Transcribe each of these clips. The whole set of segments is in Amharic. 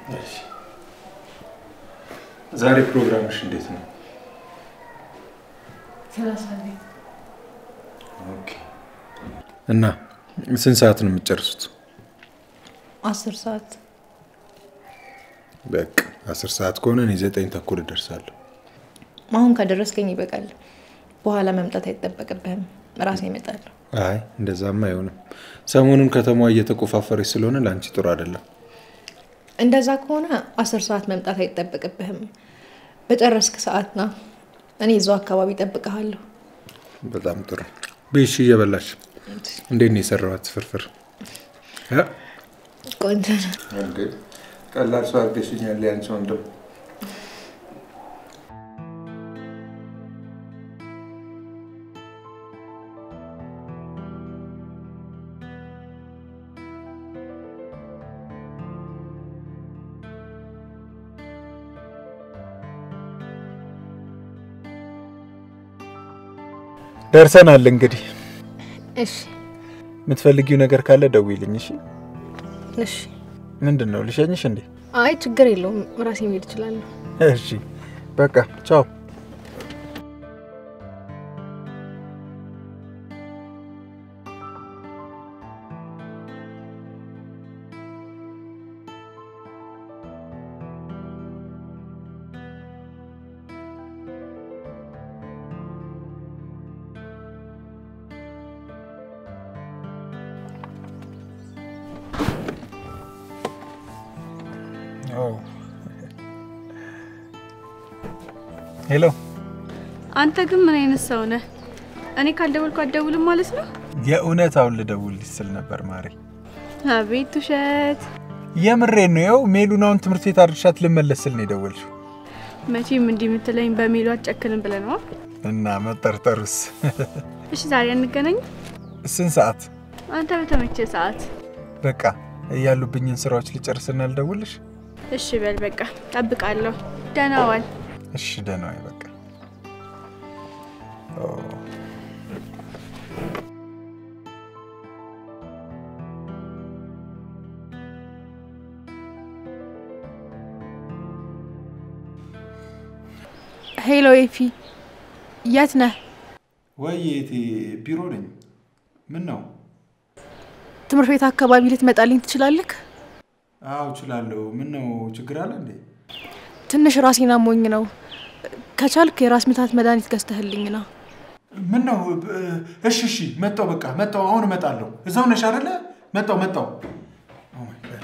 ዛሬ ፕሮግራምሽ እንዴት ነው? ሰላሳ ቤት እና ስንት ሰዓት ነው የምትጨርሱት? አስር ሰዓት በቃ አስር ሰዓት ከሆነ እኔ ዘጠኝ ተኩል እደርሳለሁ። አሁን ከደረስከኝ ይበቃል። በኋላ መምጣት አይጠበቅብህም። ራሴ እመጣለሁ። አይ እንደዛማ አይሆንም። ሰሞኑን ከተማዋ እየተቆፋፈረች ስለሆነ ለአንቺ ጥሩ አይደለም። እንደዛ ከሆነ አስር ሰዓት መምጣት አይጠበቅብህም። በጨረስክ ሰዓት ና። እኔ እዛው አካባቢ እጠብቅሃለሁ። በጣም ጥሩ። ቤሽ እየበላሽ እንዴት ነው የሰራኋት ፍርፍር? እ? ቆንጆ ነው። ቀላል ሰው አድርገሽኛል። ያንቺ ወንድም ደርሰናል። እንግዲህ እሺ የምትፈልጊው ነገር ካለ ደውይልኝ። እሺ። እሺ። ምንድን ነው ልሸኝሽ እንዴ? አይ ችግር የለውም። ራሴ መሄድ እችላለሁ። እሺ በቃ ቻው። ሄሎ አንተ ግን ምን አይነት ሰው ነህ? እኔ ካልደወልኩ አትደውልም ማለት ነው? የእውነት አሁን ልደውልልሽ ስል ነበር ማሬ። አቤት ውሸት! የምሬን ነው። ይኸው ሜሉን አሁን ትምህርት ቤት አድርሻት ልመለስ ስል ነው የደወልሽው። መቼም እንዲህ የምትለኝ በሜሉ አትጨክንም ብለህ ነዋ። እና መጠርጠሩስ? እሺ ዛሬ አንገናኝ? ስንት ሰዓት? አንተ በተመቸ ሰዓት። በቃ ያሉብኝን ስራዎች ልጨርስና ልደውልሽ። እሺ በል በቃ ጠብቃለሁ። ደህና ዋል። እሺ ደህና ዋይ። በቃ ኦ ሄሎ ኤፊ፣ የት ነህ? ወይ የቴ ቢሮ ነኝ። ምን ነው? ትምህርት ቤት አካባቢ ልትመጣልኝ ትችላለህ? አዎ እችላለሁ። ምን ነው ችግር አለ እንዴ? ትንሽ ራሴን አሞኝ ነው። ከቻልክ የራስ ምታት መድኃኒት ገዝተህልኝ ና። ምን ነው? እሺ እሺ፣ መጣው። በቃ መጣው። አሁን እመጣለሁ። እዛው ነሽ አይደለ? መጣው መጣው። ኦ ማይ ጋድ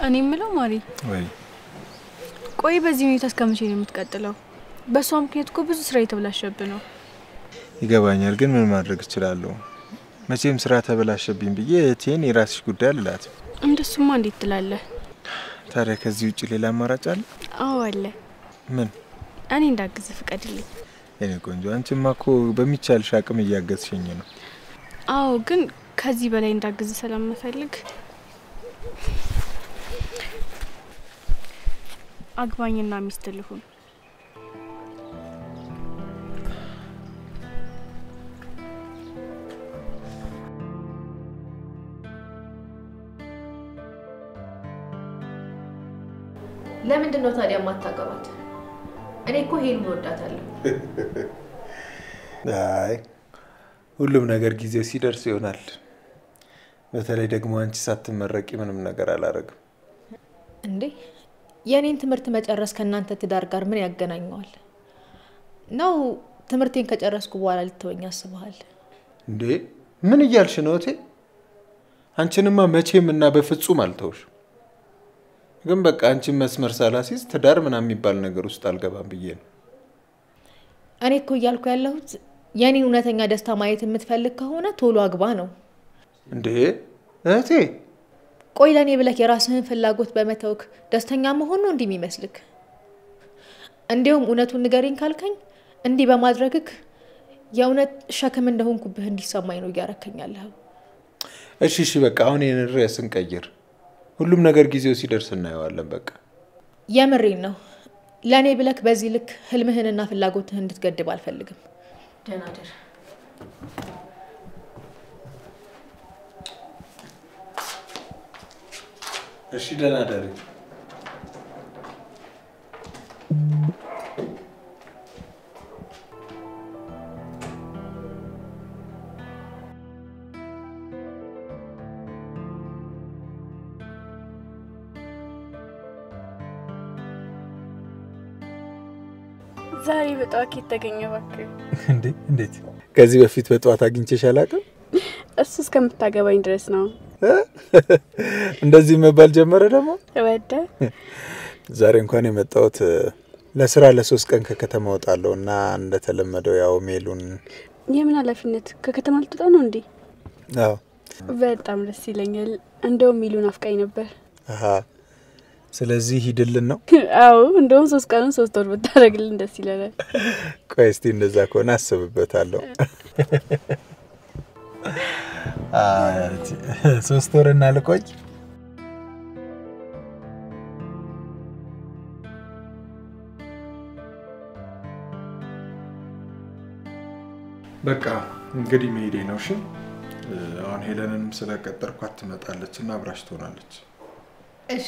እኔ የምለው ማሪ፣ ወይ ቆይ በዚህ ሁኔታ እስከ መቼ ነው የምትቀጥለው? በእሷ ምክንያት እኮ ብዙ ስራ የተበላሸብህ ነው። ይገባኛል፣ ግን ምን ማድረግ እችላለሁ? መቼም ስራ ተበላሸብኝ ብዬ እህቴን የራስሽ ጉዳይ አልላት። እንደሱማ እንዴት ትላለህ? ታዲያ ከዚህ ውጭ ሌላ አማራጭ አለ? አዎ አለ። ምን? እኔ እንዳግዝ ፍቀድልኝ። የኔ ቆንጆ፣ አንቺማ እኮ በሚቻልሽ አቅም እያገዝሽኝ ነው። አዎ ግን ከዚህ በላይ እንዳግዝ ስለምፈልግ አግባኝና ሚስት ልሁን። ለምንድን ነው ታዲያ የማታገባት? እኔ እኮ ሄሉን ወዳታለሁ። አይ ሁሉም ነገር ጊዜው ሲደርስ ይሆናል። በተለይ ደግሞ አንቺ ሳትመረቂ ምንም ነገር አላረግም። እንዴ የእኔን ትምህርት መጨረስ ከእናንተ ትዳር ጋር ምን ያገናኘዋል? ነው ትምህርቴን ከጨረስኩ በኋላ ልትወኝ አስበሃል? እንዴ ምን እያልሽ ነው እቴ? አንቺንማ መቼም እና በፍጹም አልተውሽ። ግን በቃ አንቺን መስመር ሳላሲዝ ትዳር ምናምን የሚባል ነገር ውስጥ አልገባም ብዬ ነው። እኔ እኮ እያልኩ ያለሁት የእኔን እውነተኛ ደስታ ማየት የምትፈልግ ከሆነ ቶሎ አግባ ነው። እንዴ እህቴ ቆይ ለእኔ ብለህ የራስህን ፍላጎት በመተውክ ደስተኛ መሆን ነው እንዲህ የሚመስልክ? እንዲሁም እውነቱን ንገሪኝ ካልከኝ እንዲህ በማድረግክ የእውነት ሸክም እንደሆንኩብህ እንዲሰማኝ ነው እያረከኛለሁ። እሺ እሺ በቃ አሁን ይህን ርዕስ እንቀይር። ሁሉም ነገር ጊዜው ሲደርስ እናየዋለን። በቃ የምሬን ነው። ለእኔ ብለክ በዚህ ልክ ህልምህንና ፍላጎትህን እንድትገድብ አልፈልግም። ደህና ደር። እሺ ደህና ደሪ። ዛሬ በጠዋት ኬት ተገኘ? እባክህ እንዴ እንዴት? ከዚህ በፊት በጠዋት አግኝቼሽ አላውቅም? እሱ እስከምታገባኝ ድረስ ነው። እንደዚህ መባል ጀመረ ደግሞ። ወደ ዛሬ እንኳን የመጣሁት ለስራ ለሶስት ቀን ከከተማ ወጣለሁ እና እንደተለመደው ያው ሜሉን የምን ኃላፊነት ከከተማ ልትወጣ ነው እንዴ? አዎ በጣም ደስ ይለኛል። እንደውም ሚሉን አፍቃኝ ነበር። አሀ ስለዚህ ሂድልን ነው። አዎ እንደውም ሶስት ቀኑን ሶስት ወር ብታደርግልን ደስ ይለናል። ቆይ እስቲ እንደዛ ከሆነ አስብበታለሁ። ሶስት ወር እና ልቆይ። በቃ እንግዲህ መሄዴ ነው። እሺ አሁን ሄለንንም ስለቀጠርኳት ትመጣለች እና አብራሽ ትሆናለች። እሺ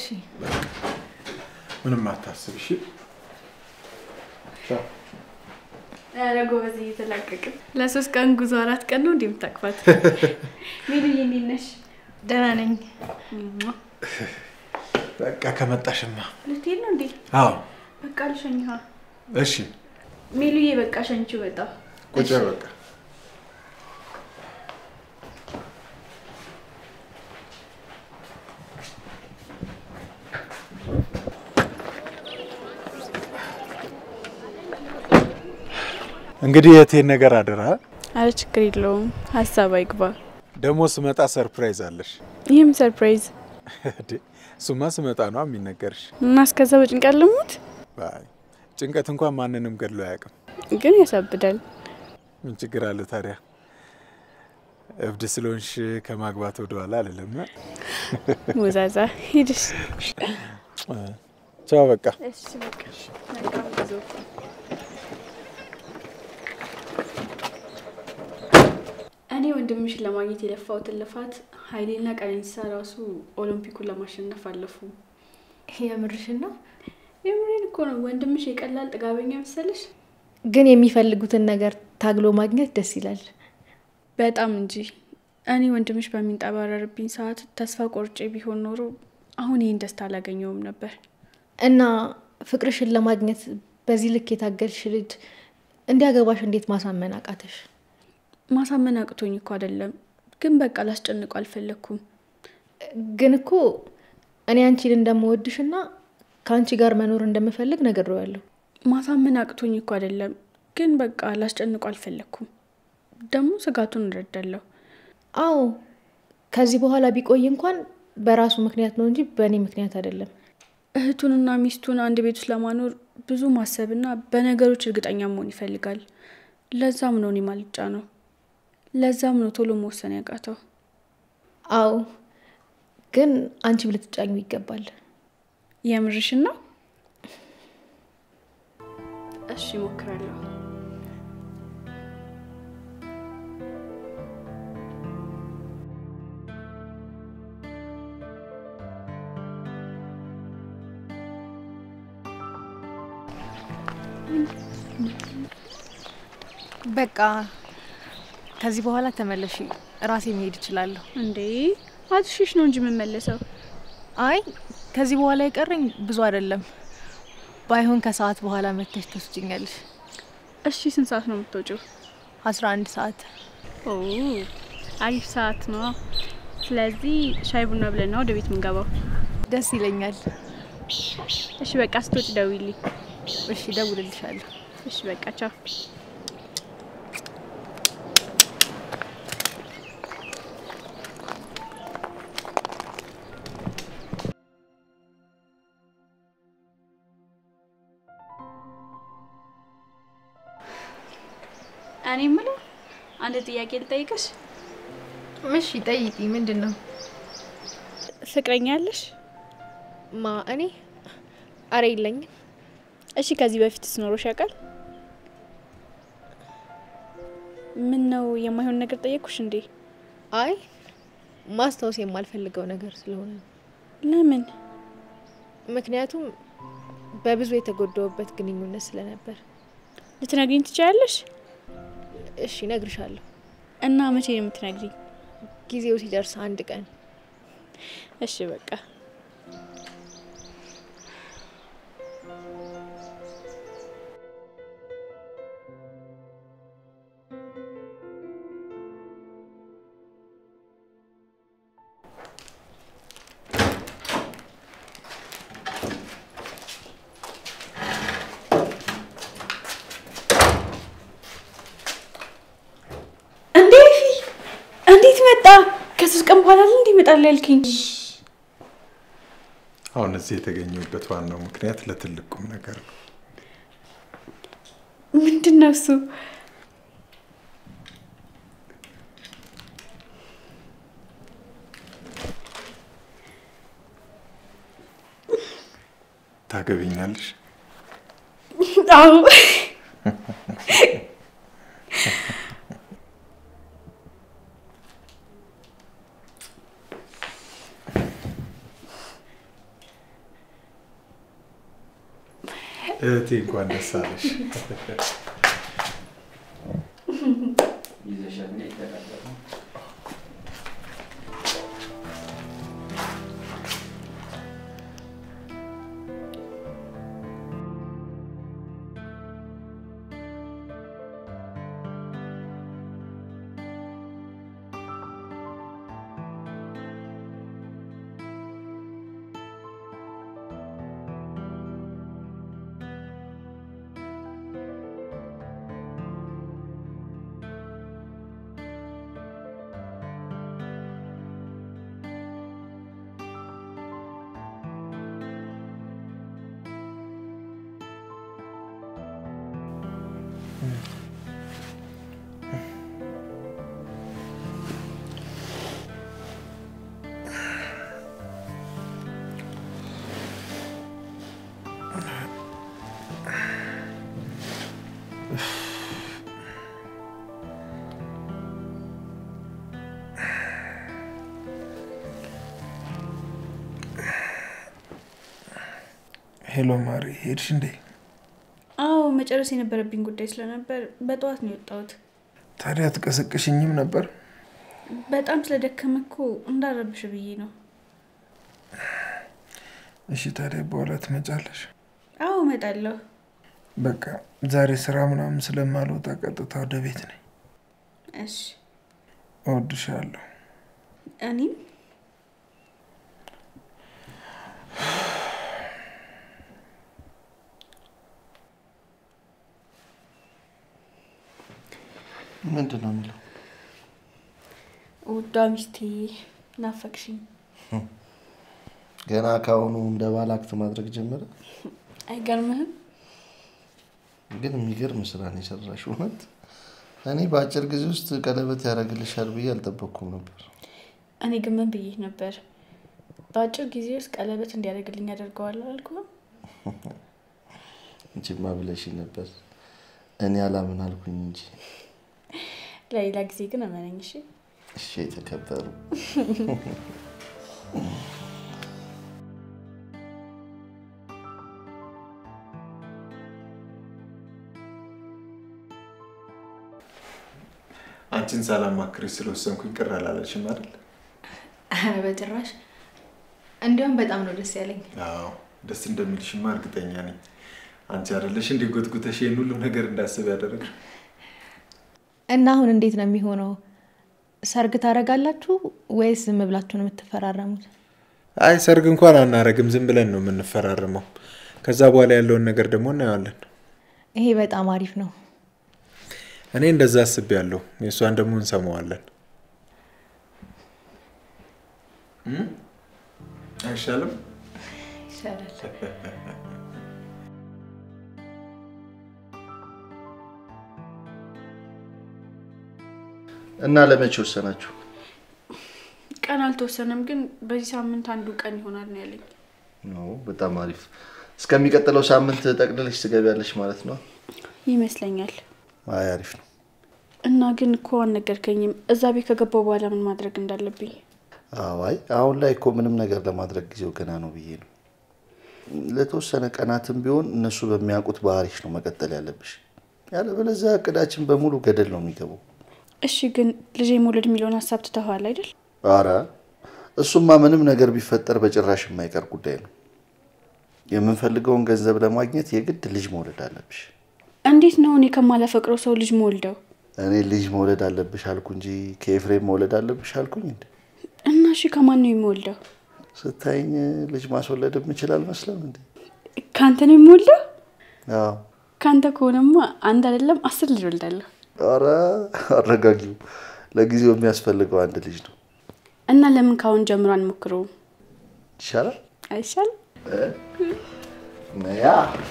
ምንም አታስብ። እሺ ቻው። ኧረ ጎበዝ እየተላቀቅን ለሶስት ቀን ጉዞ አራት ቀን ነው እንዲህ የምታቅፋት። ሚሉዬ እንዴት ነሽ? ደህና ነኝ። በቃ ከመጣሽማ። ልትሄድ ነው እንዴ? አዎ በቃ ልሸኝሃ። እሺ ሚሉዬ በቃ ሸኝችው። በጣም ቁጭ በይ በቃ እንግዲህ የቴን ነገር አደራ። አረ ችግር የለውም ሀሳብ አይግባ። ደግሞ ስመጣ ሰርፕራይዝ አለሽ። ይህም ሰርፕራይዝ እንዴ እሱማ ስመጣ ነው የሚነገርሽ። እና እስከዛ በጭንቀት ልሙት። አይ ጭንቀት እንኳን ማንንም ገድሎ አያውቅም። ግን ያሳብዳል። ምን ችግር አለ ታዲያ? እብድ ስለሆንሽ ከማግባት ወደኋላ አልልም። ሞዛዛ ሂድሽ። ቻው በቃ እሺ በቃ መልካም ጉዞ። እኔ ወንድምሽን ለማግኘት የለፋሁትን ልፋት ኃይሌና ቀነኒሳ ራሱ ኦሎምፒኩን ለማሸነፍ አለፉ። የምርሽን ነው? የምሬን እኮ ነው። ወንድምሽ የቀላል ጥጋበኛ መሰለሽ? ግን የሚፈልጉትን ነገር ታግሎ ማግኘት ደስ ይላል። በጣም እንጂ። እኔ ወንድምሽ በሚንጠባረርብኝ ሰዓት ተስፋ ቆርጬ ቢሆን ኖሮ አሁን ይህን ደስታ አላገኘውም ነበር። እና ፍቅርሽን ለማግኘት በዚህ ልክ የታገልሽ ልጅ እንዲያገባሽ እንዴት ማሳመን አቃተሽ? ማሳመን አቅቶኝ እኮ አይደለም፣ ግን በቃ ላስጨንቀው አልፈለግኩም። ግን እኮ እኔ አንቺን እንደምወድሽና ከአንቺ ጋር መኖር እንደምፈልግ ነግሬዋለሁ። ማሳመን አቅቶኝ እኮ አይደለም፣ ግን በቃ ላስጨንቁ አልፈለግኩም። ደግሞ ስጋቱን እረዳለሁ። አዎ ከዚህ በኋላ ቢቆይ እንኳን በራሱ ምክንያት ነው እንጂ በእኔ ምክንያት አይደለም። እህቱንና ሚስቱን አንድ ቤት ውስጥ ለማኖር ብዙ ማሰብና በነገሮች እርግጠኛ መሆን ይፈልጋል። ለዛም ነው እኔ ማልጫ ነው። ለዛም ነው ቶሎ መወሰን ያቃተው። አዎ ግን አንቺም ልትጫኙ ይገባል። የምርሽን ነው? እሺ እሞክራለሁ። በቃ ከዚህ በኋላ ተመለሽ፣ ራሴ መሄድ እችላለሁ። እንዴ አትሽሽ ነው እንጂ የምመለሰው። አይ ከዚህ በኋላ የቀረኝ ብዙ አይደለም። ባይሆን ከሰዓት በኋላ መተሽ ትወስጅኛለሽ። እሺ ስንት ሰዓት ነው የምትወጪው? አስራ አንድ ሰዓት ኦ አሪፍ ሰዓት ነው። ስለዚህ ሻይ ቡና ብለን ነው ወደ ቤት የምንገባው። ደስ ይለኛል። እሺ በቃ ስትወጪ ደውይልኝ። እሺ እደውልልሻለሁ። እሺ በቃ ቻው። እኔ የምለው አንድ ጥያቄ ልጠይቅሽ። እሺ ጠይቂ። ምንድን ነው? ፍቅረኛ ያለሽ? ማ እኔ? አረ የለኝም። እሺ ከዚህ በፊት ስኖሮሽ ያውቃል? ምን ነው የማይሆን ነገር ጠየቅኩሽ እንዴ? አይ ማስታወስ የማልፈልገው ነገር ስለሆነ ነው። ለምን? ምክንያቱም በብዙ የተጎዳውበት ግንኙነት ስለነበር። ልትነግሪኝ ትችያለሽ? እሺ እነግርሻለሁ። እና መቼ ነው የምትነግሪኝ? ጊዜው ሲደርስ አንድ ቀን። እሺ በቃ እንዴ እንዴት መጣ? ከሶስት ቀን በኋላ እንዲህ ይመጣል ያልከኝ? አሁን እዚህ የተገኘበት ዋናው ምክንያት ለትልቅ ቁም ነገር ነው። ምንድን ነው እሱ? ታገቢኛለሽ? አዎ እህቴ እንኳን ደስ አለሽ። ሄሎ ማሪ፣ ሄድሽ እንዴ? አዎ መጨረስ የነበረብኝ ጉዳይ ስለነበር በጠዋት ነው የወጣሁት። ታዲያ ትቀሰቅሽኝም ነበር? በጣም ስለደከመ እኮ እንዳረብሽ ብዬ ነው። እሺ፣ ታዲያ በኋላ ትመጫለሽ? አዎ እመጣለሁ። በቃ ዛሬ ስራ ምናምን ስለማልወጣ ቀጥታ ወደ ቤት ነኝ። እሺ እወድሻለሁ። እኔም ምንድን ነው የሚለው? ውዷ ሚስቴ ናፈቅሽኝ። ገና ካሁኑ እንደ ባል አክት ማድረግ ጀመረ። አይገርምህም? ግን የሚገርም ስራ ነው የሰራሽ። እውነት እኔ በአጭር ጊዜ ውስጥ ቀለበት ያደርግልሻል ብዬ አልጠበቅኩም ነበር። እኔ ግን ምን ብዬ ነበር? በአጭር ጊዜ ውስጥ ቀለበት እንዲያደርግልኝ ያደርገዋለሁ አልኩህም? እንጂማ ብለሽ ነበር። እኔ አላምን አልኩኝ እንጂ። ለሌላ ጊዜ ግን እመነኝ እሺ። እሺ የተከበሩ አንቺን ሳላማክርሽ ስለወሰንኩኝ ቅር አላለሽም አይደል? ኧረ በጭራሽ። እንዲያውም በጣም ነው ደስ ያለኝ። አዎ ደስ እንደሚልሽማ እርግጠኛ ነኝ። አንቺ አይደለሽ እንዲህ ጎትጉተሽ ይህን ሁሉ ነገር እንዳስብ ያደረግሽ? እና አሁን እንዴት ነው የሚሆነው? ሰርግ ታደርጋላችሁ ወይስ ዝም ብላችሁ ነው የምትፈራረሙት? አይ ሰርግ እንኳን አናረግም፣ ዝም ብለን ነው የምንፈራረመው። ከዛ በኋላ ያለውን ነገር ደግሞ እናየዋለን። ይሄ በጣም አሪፍ ነው። እኔ እንደዛ አስቤያለሁ። የእሷን ደግሞ እንሰማዋለን። እም? አይሻልም? ይሻላል። እና ለመቼ ወሰናችሁ? ቀን አልተወሰነም፣ ግን በዚህ ሳምንት አንዱ ቀን ይሆናል ነው ያለኝ። ነው በጣም አሪፍ። እስከሚቀጥለው ሳምንት ጠቅልለሽ ትገቢያለሽ ማለት ነው? ይመስለኛል። አይ አሪፍ ነው። እና ግን እኮ አልነገርከኝም እዛ ቤት ከገባው በኋላ ምን ማድረግ እንዳለብኝ። አዋይ አሁን ላይ እኮ ምንም ነገር ለማድረግ ጊዜው ገና ነው ብዬ ነው። ለተወሰነ ቀናትም ቢሆን እነሱ በሚያውቁት ባህሪሽ ነው መቀጠል ያለብሽ። ያለበለዚያ እቅዳችን በሙሉ ገደል ነው የሚገባው። እሺ፣ ግን ልጄ መውለድ የሚለውን ሀሳብ ትተኸዋል አይደል? አረ እሱማ ምንም ነገር ቢፈጠር በጭራሽ የማይቀር ጉዳይ ነው። የምንፈልገውን ገንዘብ ለማግኘት የግድ ልጅ መውለድ አለብሽ። እንዴት ነው እኔ ከማላፈቅረው ሰው ልጅ መወልደው? እኔ ልጅ መውለድ አለብሽ አልኩ እንጂ ከኤፍሬም መውለድ አለብሽ አልኩኝ እንዴ? እና እሺ ከማን ነው የሚወልደው? ስታይኝ ልጅ ማስወለድ የምችል አልመስለም እንዴ? ከአንተ ነው የሚወልደው? አዎ። ከአንተ ከሆነማ አንድ አይደለም አስር ልጅ ወልዳለሁ። አረ አረጋጊው፣ ለጊዜው የሚያስፈልገው አንድ ልጅ ነው። እና ለምን ካሁን ጀምሮ አንሞክረውም? ይሻላል። አይሻል? ያ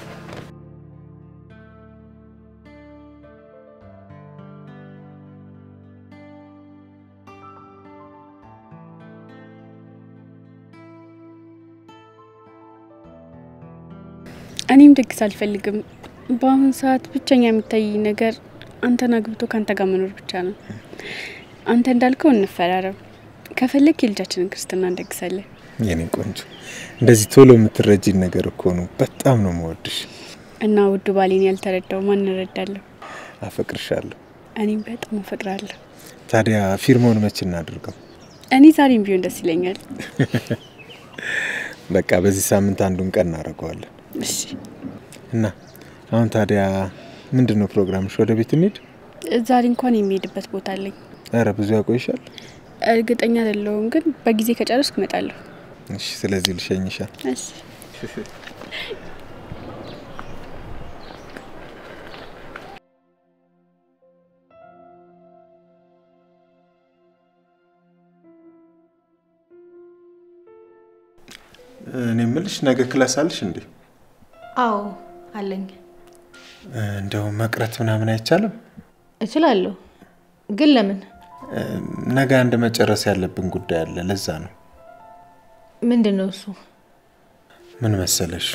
እኔም ድግስ አልፈልግም። በአሁኑ ሰዓት ብቸኛ የሚታይ ነገር አንተን አግብቶ ከአንተ ጋር መኖር ብቻ ነው። አንተ እንዳልከው እንፈራረም። ከፈለግ የልጃችንን ክርስትና እንደግሳለን። የኔ ቆንጆ እንደዚህ ቶሎ የምትረጂን ነገር እኮ ነው። በጣም ነው መወድሽ። እና ውዱ ባሌን ያልተረዳው ማን እረዳለሁ? አፈቅርሻለሁ። እኔም በጣም አፈቅራለሁ። ታዲያ ፊርማውን መች እናድርገው? እኔ ዛሬም ቢሆን ደስ ይለኛል። በቃ በዚህ ሳምንት አንዱን ቀን እናደርገዋለን። እሺ፣ እና አሁን ታዲያ ምንድን ነው ፕሮግራምሽ? ወደ ቤት እንሂድ? ዛሬ እንኳን የሚሄድበት ቦታ አለኝ። ኧረ ብዙ ያቆይሻል። እርግጠኛ አይደለሁም፣ ግን በጊዜ ከጨረስኩ እመጣለሁ። እሺ፣ ስለዚህ ልሸኝሻል። እሺ። እኔ የምልሽ ነገ ክላስ አለሽ እንዴ? አዎ አለኝ። እንደው መቅረት ምናምን አይቻልም? እችላለሁ፣ ግን ለምን? ነገ አንድ መጨረስ ያለብን ጉዳይ አለ። ለዛ ነው። ምንድን ነው እሱ? ምን መሰለሽ፣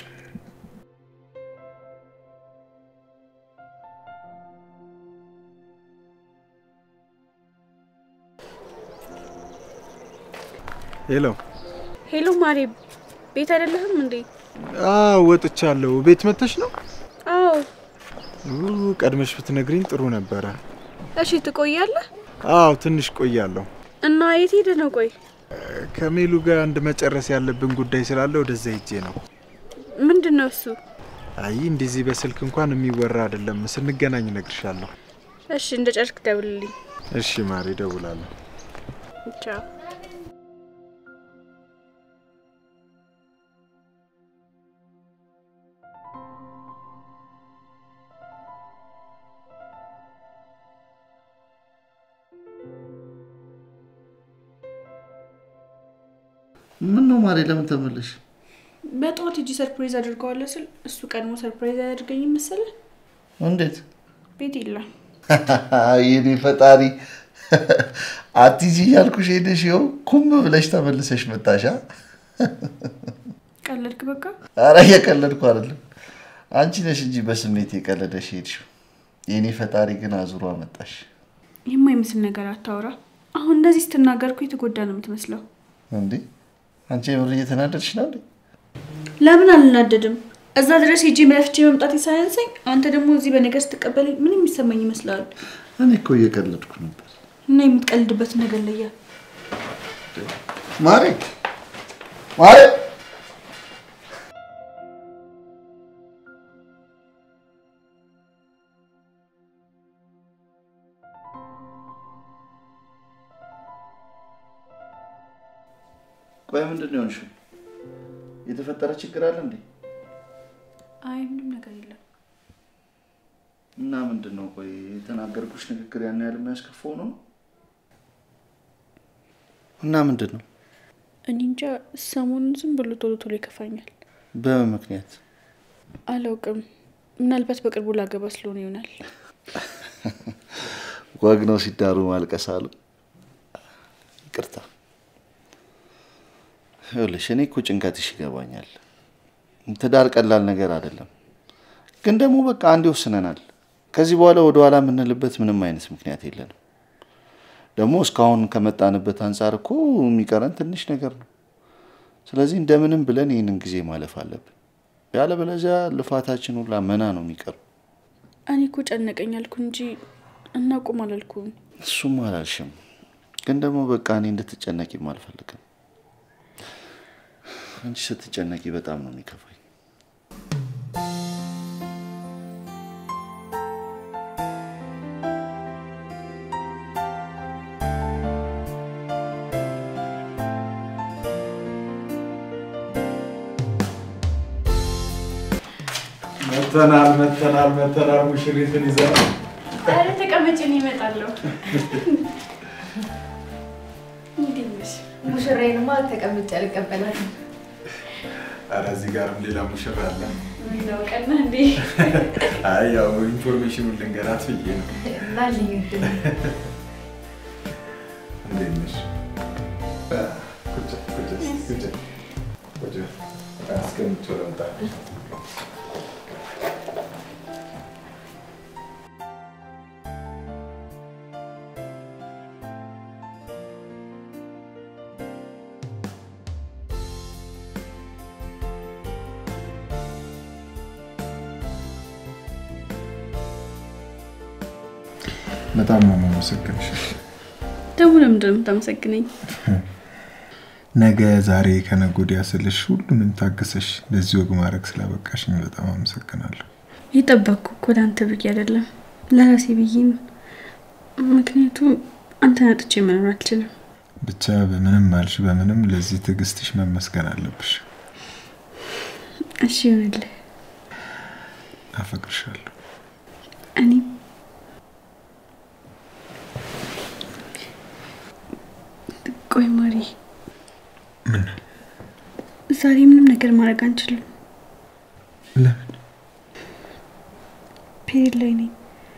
ሄሎ። ሄሎ ማሬ፣ ቤት አይደለህም እንዴ? አዎ ወጥቻለሁ። ቤት መተሽ ነው? አዎ። ኡ፣ ቀድመሽ ብትነግሪኝ ጥሩ ነበረ። እሺ፣ ትቆያለህ? አዎ ትንሽ ቆያለሁ። እና የት ሄደህ ነው? ቆይ ከሜሉ ጋር አንድ መጨረስ ያለብን ጉዳይ ስላለ ወደዛ ሄጄ ነው። ምንድን ነው እሱ? አይ እንደዚህ በስልክ እንኳን የሚወራ አይደለም። ስንገናኝ እነግርሻለሁ። እሺ፣ እንደ ጨርክ ደውልልኝ። እሺ ማሪ፣ እደውላለሁ። ቻው። ምን ነው ማሬ፣ ለምን ተመለሽ? በጠዋት እጅ ሰርፕራይዝ አድርገዋለሁ ስል እሱ ቀድሞ ሰርፕራይዝ አያደርገኝ መሰለህ? እንዴት ቤት የለም። የኔ ፈጣሪ አትሂጂ እያልኩሽ ሄደሽ ይኸው ኩም ብለሽ ተመልሰሽ መጣሻ። ቀለድክ በቃ። አረ እየቀለድኩ አይደለም፣ አንቺ ነሽ እንጂ በስሜት የቀለደሽ ሄድሽው። የኔ ፈጣሪ ግን አዙሮ አመጣሽ። የማይመስል ነገር አታውራ። አሁን እንደዚህ ስትናገርኩ የተጎዳ ነው የምትመስለው። እንዴ አንቺ የምር እየተናደድሽ ነው እንዴ? ለምን አልናደድም? እዛ ድረስ ሄጄ መፍቼ መምጣት ሳያንሰኝ አንተ ደግሞ እዚህ በነገር ስትቀበለኝ ምን የሚሰማኝ ይመስላል? እኔ እኮ እየቀለድኩ ነበር እና የምትቀልድበትን ነገር ለያ ማሬ ማሬ ቆይ ምንድን ነው የሆንሽው? የተፈጠረ ችግር አለ እንዴ? አይ ምንም ነገር የለም። እና ምንድን ነው ቆይ የተናገርኩሽ ንግግር ያን ያህል የሚያስከፋው ነው? እና ምንድን ነው? እኔ እንጃ ሰሞኑን ዝም ብሎ ቶሎ ቶሎ ይከፋኛል። በምን ምክንያት? አላውቅም። ምናልባት በቅርቡ ላገባ ስለሆነ ይሆናል። ወግ ነው ሲዳሩ ማልቀስ አሉ። ይቅርታ ይኸውልሽ፣ እኔ እኮ ጭንቀትሽ ይገባኛል። ትዳር ቀላል ነገር አይደለም። ግን ደግሞ በቃ አንዴ ወስነናል። ከዚህ በኋላ ወደ ኋላ የምንልበት ምንም አይነት ምክንያት የለንም። ደግሞ እስካሁን ከመጣንበት አንጻር እኮ የሚቀረን ትንሽ ነገር ነው። ስለዚህ እንደምንም ብለን ይህንን ጊዜ ማለፍ አለብን። ያለበለዚያ ልፋታችን ሁላ መና ነው የሚቀረው። እኔ እኮ ጨነቀኝ አልኩ እንጂ እናቁም አላልኩም። እሱም አላልሽም፣ ግን ደግሞ በቃ እኔ እንድትጨነቂም አልፈልግም። አንቺ ስትጨነቂ በጣም ነው የሚከፋኝ። መተናል መተናል መተናል ሙሽሪትን ይዘን ኧረ ተቀመጭ፣ እኔ እመጣለሁ። እንዴት ነሽ? ሙሽራዬንማ ተቀምጬ አልቀበላትም። ኧረ እዚህ ጋርም ሌላ ሙሽራ አለ። ነው ቀና እንዴ? አይ ያው ኢንፎርሜሽኑን ልንገራት ብዬ ነው። እና ልዩ እድል እንዴት ነሽ? ቁጭ ቁጭ ቁጭ ቁጭ አስቀምጬው ልምጣ። በጣም ነው የማመሰግንሽ። ደግሞ ለምንድን ነው የምታመሰግነኝ? ነገ ዛሬ ከነገ ወዲያ ስልሽ ሁሉንም ታገሰሽ ለዚህ ወግ ማድረግ ስላበቃሽኝ በጣም አመሰግናለሁ። የጠበቅኩ እኮ ለአንተ ብዬ አይደለም ለራሴ ብዬ ነው። ምክንያቱም አንተን አጥቼ መኖር አልችልም። ብቻ በምንም አልሽ በምንም ለዚህ ትዕግስትሽ መመስገን አለብሽ። እሺ ይሆንልህ። አፈቅርሻለሁ። እኔም ቆይ ማሪ፣ ምን ዛሬ ምንም ነገር ማድረግ አንችልም። ለምን? ፔሪድ ላይ ነኝ።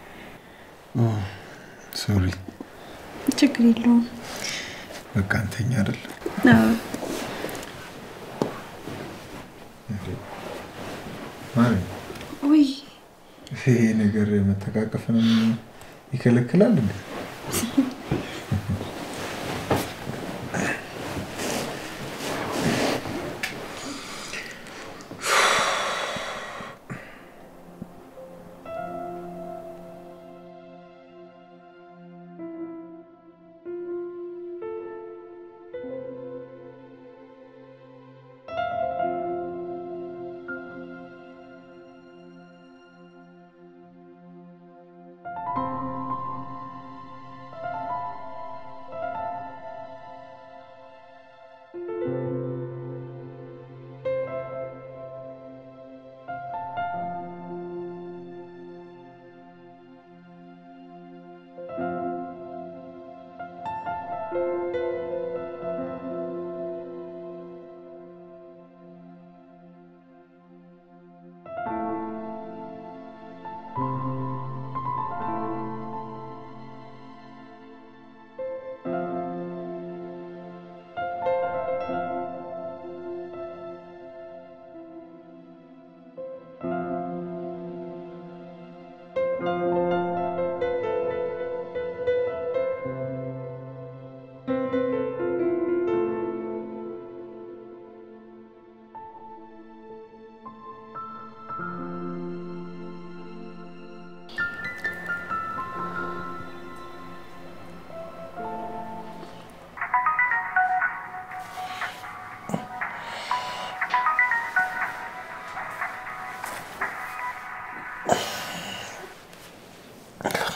ሶሪ። ችግር የለውም። በቃ አንተኛ አይደል? አዎ፣ ማሪ ውይ ይሄ ነገር መተቃቀፍንም ይከለክላል እንዴ?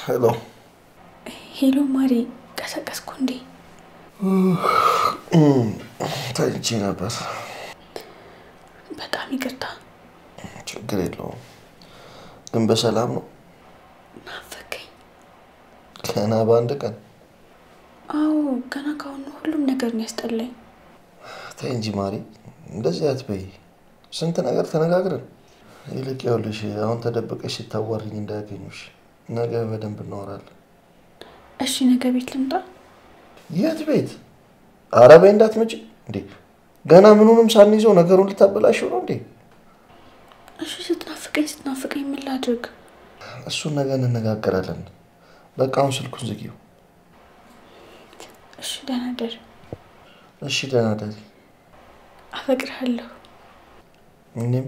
ሄሎ ሄሎ ማሪ፣ ቀሰቀስኩ እንዴ? ተኝቼ ነበር። በጣም ይቅርታ። ችግር የለውም። ግን በሰላም ነው? ናፈቀኝ። ገና በአንድ ቀን? አዎ፣ ገና ካሁኑ ሁሉም ነገር ነው ያስጠላኝ። ተይ እንጂ ማሪ፣ እንደዚህ አትበይ። ስንት ነገር ተነጋግረን። ይልቅ ይኸውልሽ አሁን ተደብቀሽ ስታዋሪኝ እንዳያገኙሽ። ነገ በደንብ እናወራለን። እሺ፣ ነገ ቤት ልምጣ? የት ቤት? ኧረ በይ እንዳትመጪ እንዴ! ገና ምኑንም ሳንይዘው ነገሩን ልታበላሽው ነው እንዴ? እሺ፣ ስትናፍቀኝ ስትናፍቀኝ ምን ላድርግ? እሱን ነገ እንነጋገራለን። በቃ አሁን ስልኩን ዝጊው። እሺ፣ ደህና ደር። እሺ ደህና ደሪ። አፈቅርሃለሁ። እኔም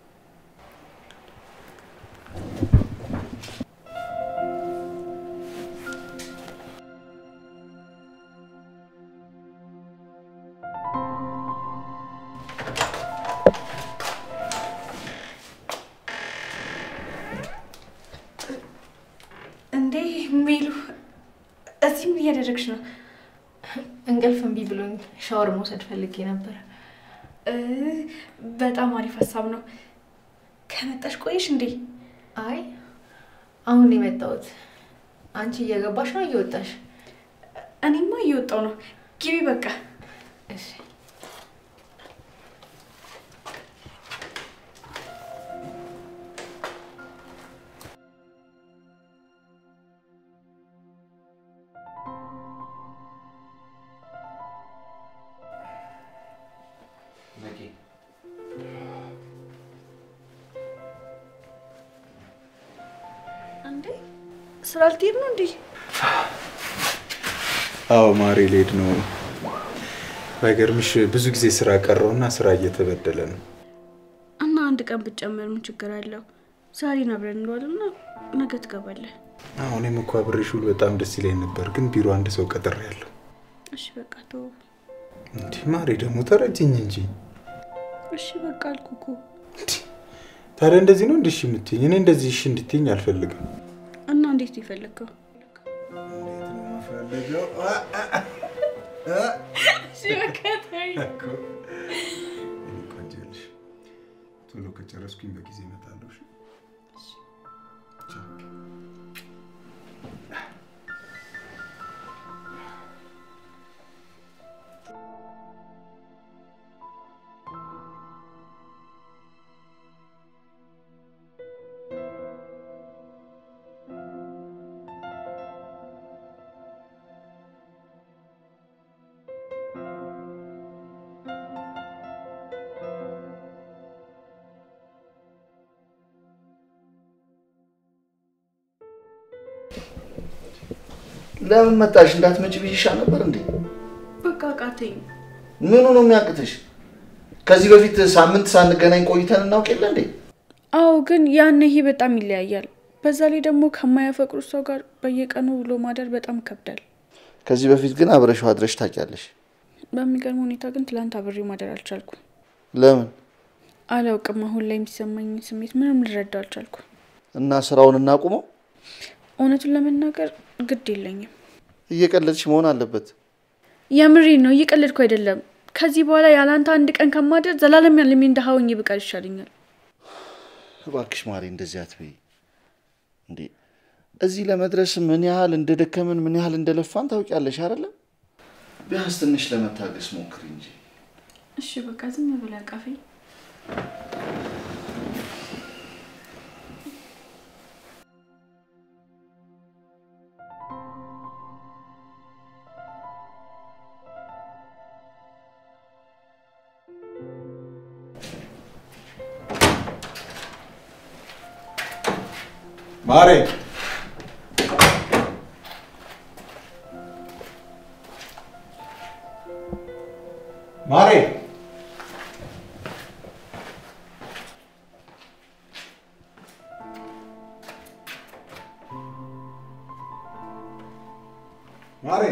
እንዴ ሚሉ፣ እዚህ ምን እያደረግሽ ነው? እንቅልፍ እምቢ ብሎኝ ሻወር መውሰድ ፈልጌ ነበር። እ፣ በጣም አሪፍ ሀሳብ ነው። ከመጣሽ ቆይሽ እንዴ? አይ አሁን ነው የመጣሁት። አንቺ እየገባሽ ነው እየወጣሽ? እኔማ እየወጣው ነው። ግቢ በቃ። እሺ እንዴ ስራ ልትሄድ ነው እንዴ? አዎ ማሬ ልሄድ ነው። ባይገርምሽ ብዙ ጊዜ ስራ ቀረውና ስራ እየተበደለ ነው። እና አንድ ቀን ብትጨምር ምን ችግር አለው? ዛሬን አብረን እንዋልና ነገ ትገባለህ። አዎ እኔም እኮ አብሬሽ ውል በጣም ደስ ይለኝ ነበር፣ ግን ቢሮ አንድ ሰው ቀጥሬያለሁ። እሺ በቃ ተው። እንዲህ ማሬ ደግሞ ተረጅኝ እንጂ። እሺ በቃ አልኩ እኮ። እንዲህ ታዲያ እንደዚህ ነው እንዲህ እሺ የምትይኝ? እኔ እንደዚህ እሺ እንድትይኝ አልፈልግም። እና እንዴት ነው የፈለግከው? ቶሎ ከጨረስኩኝ በጊዜ እመጣለሁ። እሺ? ቻው። ለምን መጣሽ? እንዳትመጪ ብዬሽ ነበር እንዴ? በቃ አቃተኝ። ምኑ ነው የሚያቅትሽ? ከዚህ በፊት ሳምንት ሳንገናኝ ቆይተን እናውቅ የለ እንዴ? አዎ ግን ያን ይሄ በጣም ይለያያል። በዛ ላይ ደግሞ ከማያፈቅሩት ሰው ጋር በየቀኑ ውሎ ማደር በጣም ይከብዳል። ከዚህ በፊት ግን አብረሽው አድረሽ ታውቂያለሽ። በሚገርም ሁኔታ ግን ትላንት አብሬው ማደር አልቻልኩም። ለምን? አላውቅም። አሁን ላይ የሚሰማኝ ስሜት ምንም ልረዳው አልቻልኩም። እና ስራውን እናቁመው? እውነቱን ለመናገር ግድ የለኝም። እየቀለድሽ መሆን አለበት። የምሬ ነው፣ እየቀለድኩ አይደለም። ከዚህ በኋላ ያላንተ አንድ ቀን ከማደር ዘላለም ያለሚ እንደሀውኝ ብቀር ይሻለኛል። እባክሽ ማሪ እንደዚህ አትበይ እንዴ። እዚህ ለመድረስ ምን ያህል እንደደከምን ምን ያህል እንደለፋን ታውቂያለሽ አይደለም? ቢያንስ ትንሽ ለመታገስ ሞክሪ እንጂ። እሺ በቃ ዝም ብለህ አቃፈኝ። ማሬ ማሬ ማሬ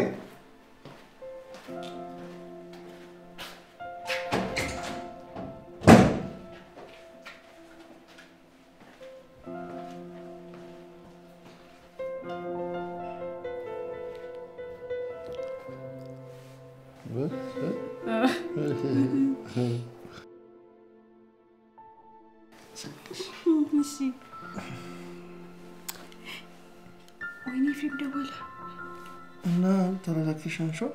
እሺ። ወይኔ ኤፍሬም ደወለ። እና ተረጋግተሽ አንሺው።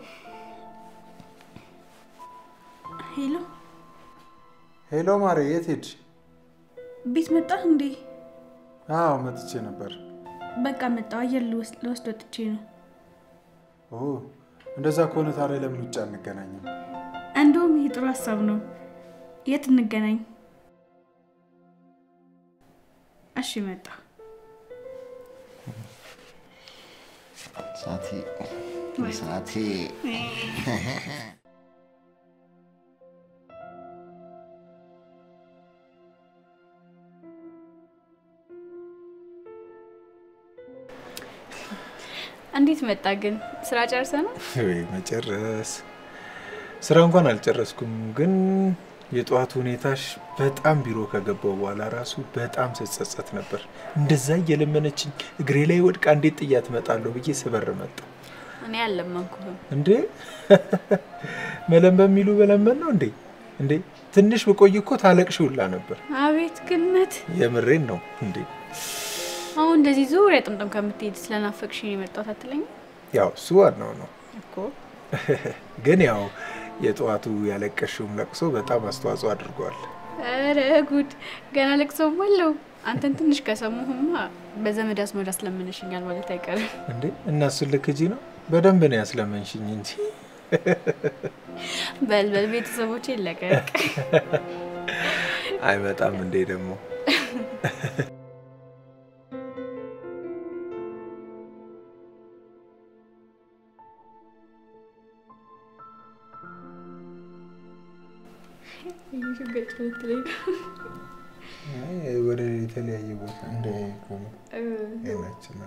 ሄሎ፣ ሄሎ ማሬ፣ የት ሄድሽ? ቤት መጣህ እንዴ? አዎ መጥቼ ነበር። በቃ መጣሁ። አየር ልወስድ ልወስድ ወጥቼ ነው። ኦ እንደዛ ከሆነ ታዲያ ለምን ውጭ አንገናኝም? እንደውም ይህ ጥሩ ሀሳብ ነው። የት እንገናኝ? እሺ መጣ። ሳቴ ሳቴ እንዴት መጣ ግን? ስራ ጨርሰ ነው? ወይ መጨረስ ስራ እንኳን አልጨረስኩም፣ ግን የጠዋቱ ሁኔታሽ በጣም ቢሮ ከገባው በኋላ ራሱ በጣም ስጸጸት ነበር። እንደዛ እየለመነችኝ እግሬ ላይ ወድቃ እንዴት ጥያት እመጣለሁ ብዬ ስበር መጣ። እኔ አልለመንኩህም። እንዴ መለመን የሚሉ በለመን ነው እንዴ? እንዴ ትንሽ ብቆይ እኮ ታለቅሽ ሁላ ነበር። አቤት ግነት! የምሬን ነው እንዴ። አሁን እንደዚህ ዙሪያ ጥምጥም ከምትሄድ ስለናፈቅሽኝ የመጣሁት አትለኝም ያው እሱ ዋናው ነው። እኮ? ግን ያው የጠዋቱ ያለቀሽውም ለቅሶ በጣም አስተዋጽኦ አድርጓል። ኧረ ጉድ! ገና ለቅሶም አለው። አንተን ትንሽ ከሰሙህማ በዘመድ አስመድ አስለምነሽኛል ማለት አይቀርም። እንዴ እና እሱን ልክጂ ነው? በደንብ ነው ያስለመንሽኝ እንጂ በልበል ቤተሰቦቼ ለቀቅ። አይመጣም እንዴ ደግሞ አይ፣ ወደ የተለያየ ቦታ እንደ ናችን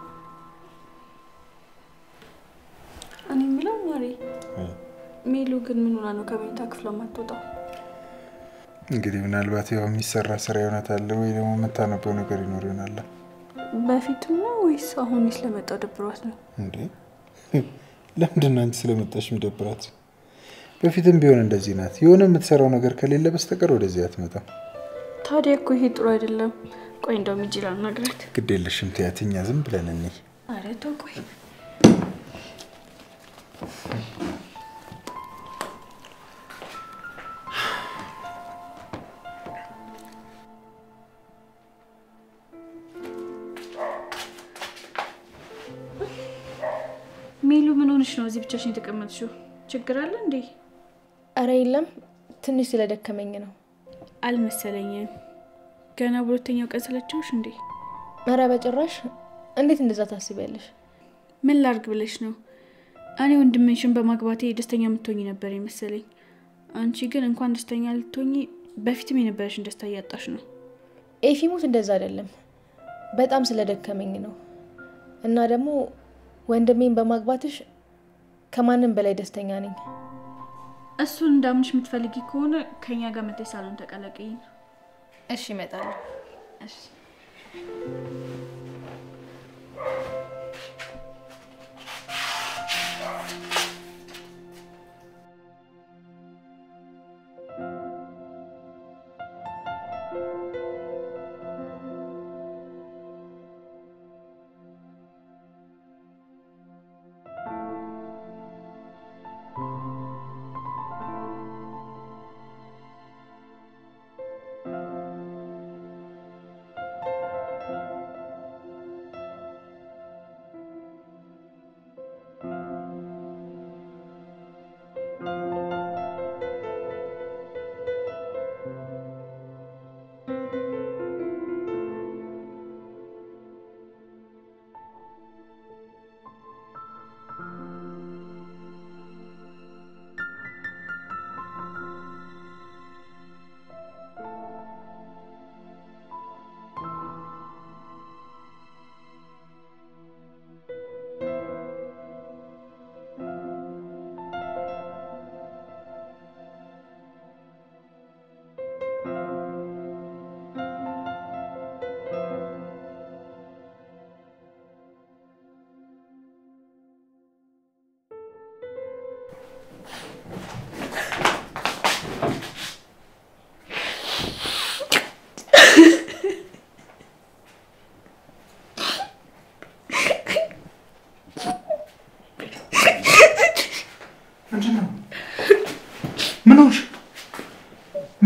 እኔ የሚለው ማሬ ሜሉ ግን ምን ሆና ነው ከመኝታ ክፍሏ የማትወጣው? እንግዲህ ምናልባት ያው የሚሰራ ስራ ይሆናታል ወይ ደግሞ የምታነበው ነገር ይኖር ይሆናል። በፊትም ነው ወይስ አሁን ስለመጣው ደብሯት ነው? እንዴ ለምንድን ነው አንቺ ስለመጣሽ የሚደብራት? በፊትም ቢሆን እንደዚህ ናት። የሆነ የምትሰራው ነገር ከሌለ በስተቀር ወደዚህ አትመጣም። ታዲያ እኮ ይሄ ጥሩ አይደለም። ቆይ እንደውም ሂጅ ላናግራት። ግድ የለሽም ትያት፣ እኛ ዝም ብለን እንይ። ኧረ ተው ቆይ ሜሉ ምን ሆንሽ ነው እዚህ ብቻሽን የተቀመጥሽው? ችግር አለ እንዴ? እረ የለም ትንሽ ስለደከመኝ ነው። አልመሰለኝም። ገና በሁለተኛው ቀን ሰለቸውሽ እንዴ? እረ በጭራሽ። እንዴት እንደዛ ታስቢያለሽ? ምን ላርግ ብለሽ ነው? እኔ ወንድምሽን በማግባቴ ደስተኛ የምትሆኝ ነበር የመሰለኝ። አንቺ ግን እንኳን ደስተኛ ልትሆኝ በፊትም የነበረሽን ደስታ እያጣሽ ነው። ኤፊሙት እንደዛ አይደለም፣ በጣም ስለደከመኝ ነው። እና ደግሞ ወንድሜን በማግባትሽ ከማንም በላይ ደስተኛ ነኝ። እሱን እንዳምንሽ የምትፈልጊ ከሆነ ከኛ ጋር መተሽ ሳሎን ተቀላቀይኝ። እሺ እመጣለሁ። እሺ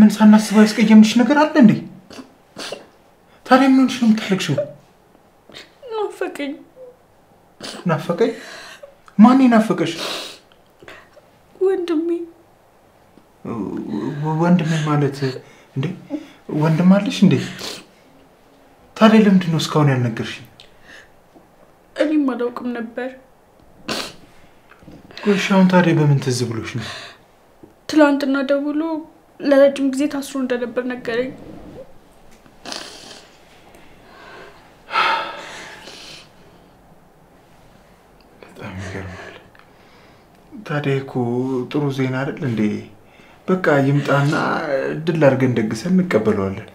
ምን ሳናስበው ያስቀየምንሽ ነገር አለ እንዴ? ታዲያ ምን ሆንሽ ነው የምታለቅሽው? ናፈቀኝ። ናፈቀኝ? ማን ናፈቀሽ? ወንድሜ ወንድሜ ማለት እንዴ? ወንድም አለሽ እንዴ? ታዲያ ለምንድን ነው እስካሁን ያልነገርሽኝ? እኔም አላውቅም ነበር። ቆይ እሺ፣ አሁን ታዲያ በምን ትዝ ብሎሽ ነው? ትላንትና ደውሎ ለረጅም ጊዜ ታስሮ እንደነበር ነገረኝ። በጣም ይገርማል። ታዲያ እኮ ጥሩ ዜና አይደል እንዴ? በቃ ይምጣና ድል አድርገን ደግሰን እንቀበለዋለን።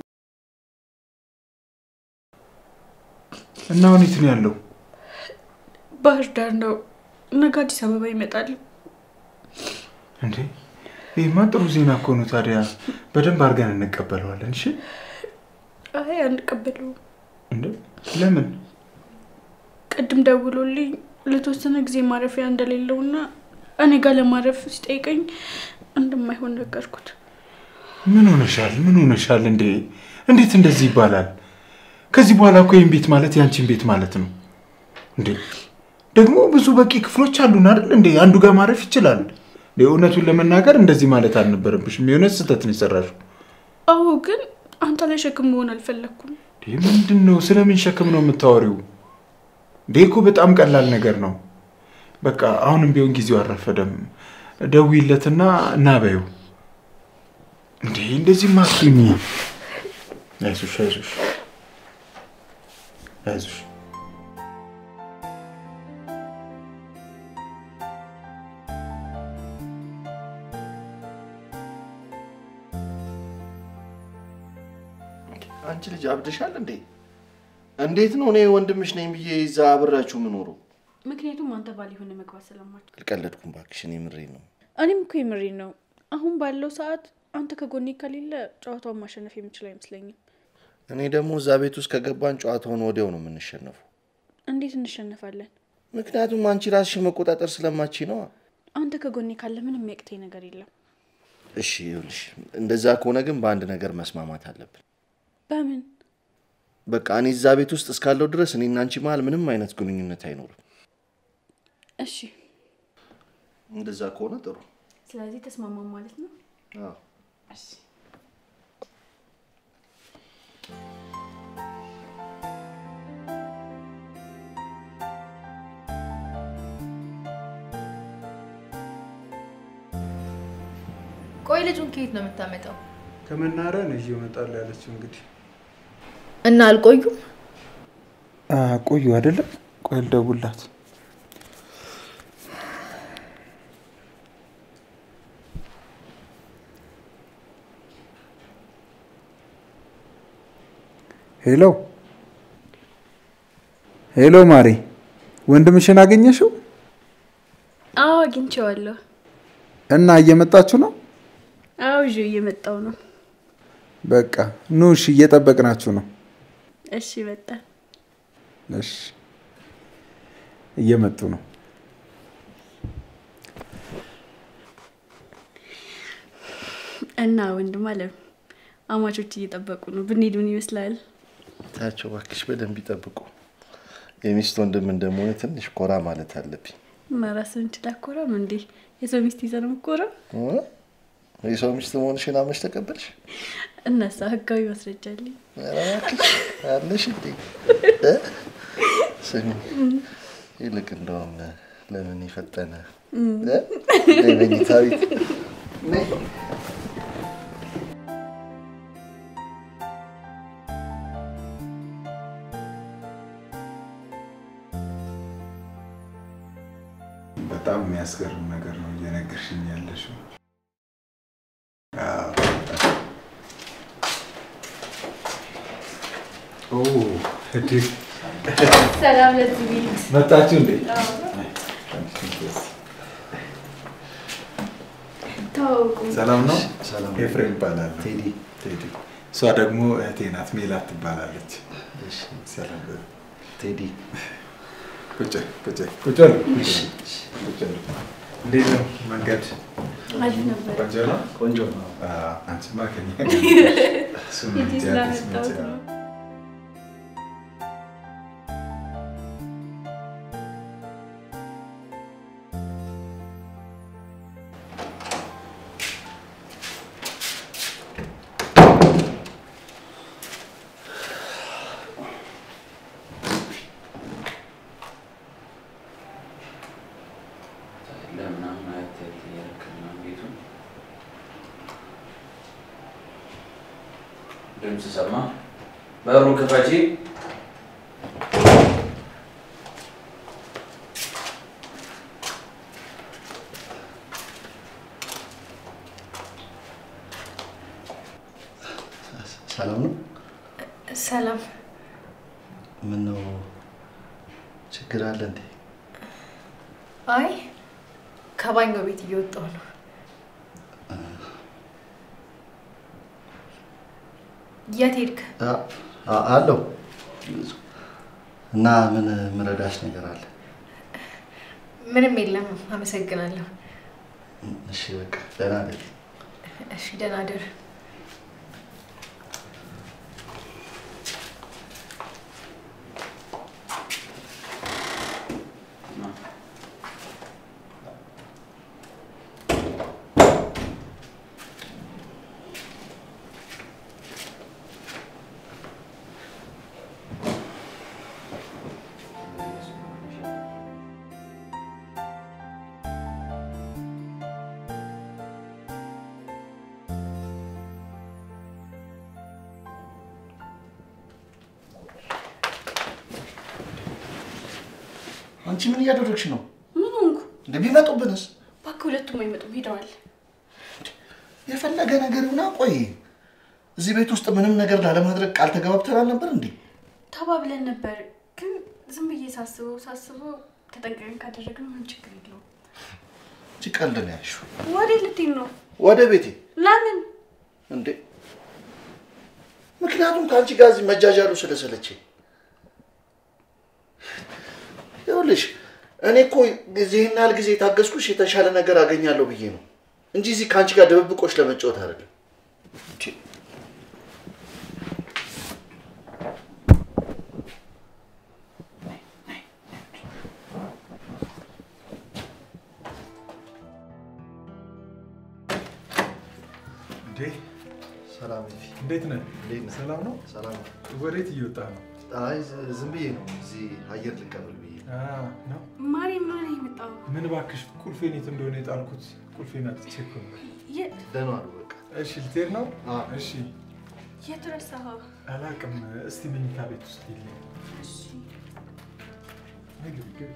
እና አሁን የት ነው ያለው? ባህር ዳር ነው። ነገ አዲስ አበባ ይመጣል። እንዴ ይህማ ጥሩ ዜና እኮ ነው። ታዲያ በደንብ አድርገን እንቀበለዋለን። እሺ አይ አንቀበለውም። እንዴ ለምን? ቅድም ደውሎልኝ ለተወሰነ ጊዜ ማረፊያ እንደሌለውና እኔ ጋር ለማረፍ ሲጠይቀኝ እንደማይሆን ነገርኩት። ምን ሆነሻል? ምን ሆነሻል? እንዴ እንዴት እንደዚህ ይባላል? ከዚህ በኋላ እኮ ይህን ቤት ማለት ያንቺን ቤት ማለት ነው። እንዴ ደግሞ ብዙ በቂ ክፍሎች አሉን አይደል? እንዴ አንዱ ጋር ማረፍ ይችላል። እንዴ እውነቱን ለመናገር እንደዚህ ማለት አልነበረብሽም። የሆነ ስህተት ነው የሰራሽው። አዎ፣ ግን አንተ ላይ ሸክም መሆን አልፈለግኩም። እንዴ ምንድን ነው? ስለምን ሸክም ነው የምታወሪው? እንዴ እኮ በጣም ቀላል ነገር ነው። በቃ አሁንም ቢሆን ጊዜው አልረፈደም። ደውይለትና እና በይው። እንዴ እንደዚህ ማስኝ። አይዞሽ አይዞሽ አይዞሽ። አንቺ ልጅ አብደሻል እንዴ? እንዴት ነው እኔ ወንድምሽ ነኝ ብዬ እዛ አብሬያችሁ የምኖረው? ምክንያቱም አንተ ባል የሆነ መግባት ስለማችል። አልቀለድኩም እባክሽ፣ እኔ የምሬን ነው። እኔም እኮ የምሬን ነው። አሁን ባለው ሰዓት አንተ ከጎኔ ከሌለ ጨዋታውን ማሸነፍ የምችል አይመስለኝም። እኔ ደግሞ እዛ ቤት ውስጥ ከገባን ጨዋታውን ወዲያው ነው የምንሸነፈው። እንዴት እንሸነፋለን? ምክንያቱም አንቺ ራስሽን መቆጣጠር ስለማቺ ነዋ። አንተ ከጎኔ ካለ ምንም የሚያቅተኝ ነገር የለም። እሺ ይኸውልሽ፣ እንደዛ ከሆነ ግን በአንድ ነገር መስማማት አለብን። በምን? በቃ እኔ እዛ ቤት ውስጥ እስካለው ድረስ እኔና አንቺ መሀል ምንም አይነት ግንኙነት አይኖርም። እሺ፣ እንደዛ ከሆነ ጥሩ። ስለዚህ ተስማማን ማለት ነው። አዎ። እሺ። ቆይ ልጁን ከየት ነው የምታመጣው? ከመናሪያ ነው ይዤ እመጣለሁ ያለችው። እንግዲህ እና አልቆዩም? ቆዩ አይደለም። ቆይ ልደውልላት። ሄሎ ሄሎ፣ ማሬ ወንድምሽን አገኘሽው? አዎ አግኝቼዋለሁ። እና እየመጣችሁ ነው? አዎ ይዤ እየመጣው ነው። በቃ ኑ እሺ፣ እየጠበቅናችሁ ነው። እሺ መጣ። እሺ፣ እየመጡ ነው። እና ወንድም አለም አማቾች እየጠበቁ ነው። ብንሄድ ምን ይመስላል? ታያቸው እባክሽ፣ በደንብ ይጠብቁ። የሚስት ወንድም እንደመሆነ ትንሽ ኮራ ማለት አለብኝ። እና ራስን ችላ አኮራም እንዴ? የሰው ሚስት ይዘህ ነው የምትኮራው? እ? የሰው ሚስት መሆንሽን አመሽ ተቀበልሽ? እነሳ ህጋዊ ማስረጃ አለኝ። ኧረ እባክሽ አለሽ እንዴ? እ? ስሚ ይልቅ እንደውም ለምን የፈጠነ እ? ነይ መኝታ ቤት ነይ። በጣም የሚያስገርም ነገር ነው እየነገርሽኝ ያለሽው። አዎ። ኦ እድል ሰላም ለዚህ ቤት። መጣችሁ እንዴ? ተዋውቁ። ሰላም ነው። ሰላም ኤፍሬም ይባላል። ቴዲ። ቴዲ። እሷ ደግሞ እህቴ ናት፣ ሜላት ትባላለች። እሺ፣ ሰላም በሉ። ቴዲ ቁጭ ቁጭ ቁጭ በሉ። ቁጭ በሉ። እንዴት ነው መንገድ? አሪፍ ነበር። ቆንጆ ነው። ቆንጆ ነው። አንቺማ ከኛ ሂጂ ስላመጣሁት ነው። ለምናምን አየት አየት እያደረክ ምናምን ቤቱን ድምፅ ሰማ። በሩ ክፈቺ። ሰላም ነው? ሰላም። ምን ነው ችግር አለ እንዴ? አይ ከባኞ ቤት እየወጣሁ ነው። የት ሄድክ? አ- አ- አለው እና ምን ምረዳሽ ነገር አለ? ምንም የለም። አመሰግናለሁ። እሺ በቃ ደህና ነኝ። እሺ ደህና ደር። አንቺ ምን እያደረግሽ ነው? ምን ሆንኩ? እንደ ቢመጡብንስ? እባክህ ሁለቱም አይመጡም፣ ሄደዋል። የፈለገ ነገር ይሁና። ቆይ እዚህ ቤት ውስጥ ምንም ነገር ላለማድረግ ቃል ተገባብተናል ነበር እንዴ? ተባብለን ነበር፣ ግን ዝም ብዬ ሳስበው ሳስበው ተጠንቀቀን ካደረግን ምን ችግር የለውም። እቺ ቀልድ ነው ያልሽው። ወዴት ልትሄድ ነው? ወደ ቤቴ ለምን? እንዴ? ምክንያቱም ከአንቺ ጋር እዚህ መጃጃሉ ስለሰለቸኝ። ይኸውልሽ እኔ እኮ ይህን ያህል ጊዜ የታገስኩሽ የተሻለ ነገር አገኛለሁ ብዬ ነው እንጂ እዚህ ከአንቺ ጋር ድብብቆች ለመጫወት አይደለም። እንዴ! እንዴ ሰላም ፊ እንዴት ነህ? እንዴት ነህ? ሰላም ነው? ሰላም ነው። ወዴት እየወጣ ነው? አይ ዝ- ዝም ብዬ ነው እዚህ አየር ልቀበል ብዬ ነው። አ፣ ነው ማሪ ምን ሆነ የመጣው? ምን እባክሽ ቁልፌን የት እንደሆነ የጣልኩት ቁልፌን አጥቼ እኮ ነው። የት ደህና ዋሉ በቃ። እሺ ልትሄድ ነው? አ። እሺ የት ረሳኸው? አላቅም። እስቲ መኝታ ቤት ውስጥ የለ እሺ ግቢ ግቢ።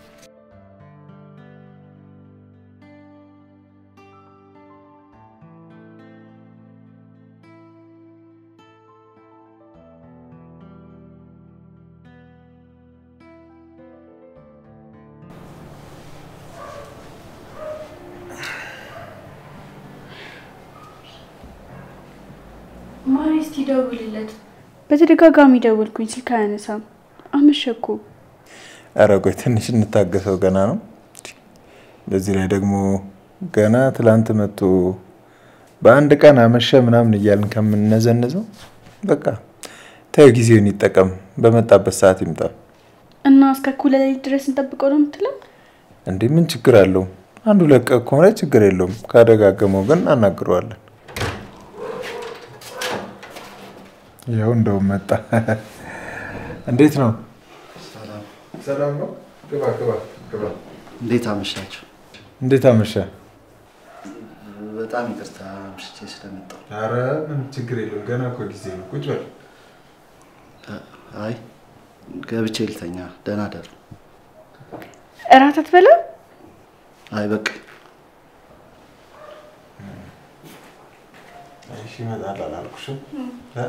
ማሪ እስቲ ደውልለት። በተደጋጋሚ ደውልኩኝ፣ ስልክ አያነሳም። አመሸኩ። ኧረ ቆይ ትንሽ እንታገሰው፣ ገና ነው። በዚህ ላይ ደግሞ ገና ትላንት መጥቶ በአንድ ቀን አመሸ ምናምን እያልን ከምነዘንዘው በቃ ተይው፣ ጊዜውን ይጠቀም፣ በመጣበት ሰዓት ይምጣ። እና እስከ እኩለ ሌሊት ድረስ እንጠብቀው ነው የምትለው? እንዴ ምን ችግር አለው? አንዱ ለቀ ከሆነ ችግር የለውም። ካደጋገመው ግን አናግረዋለን። ያው እንደውም መጣ። እንዴት ነው? ሰላም። ሰላም ነው። ግባ ግባ ግባ። እንዴት አመሻችሁ? እንዴት አመሸ? በጣም ይቅርታ አምሽቼ ስለመጣሁ። አረ ምን ችግር የለውም። ገና እኮ ጊዜ ነው። ቁጭ በል። አይ ገብቼ ልተኛ። ደህና ደሩ። እራት አትበላም? አይ በቃ እሺ ይመጣል አላልኩሽም? እ?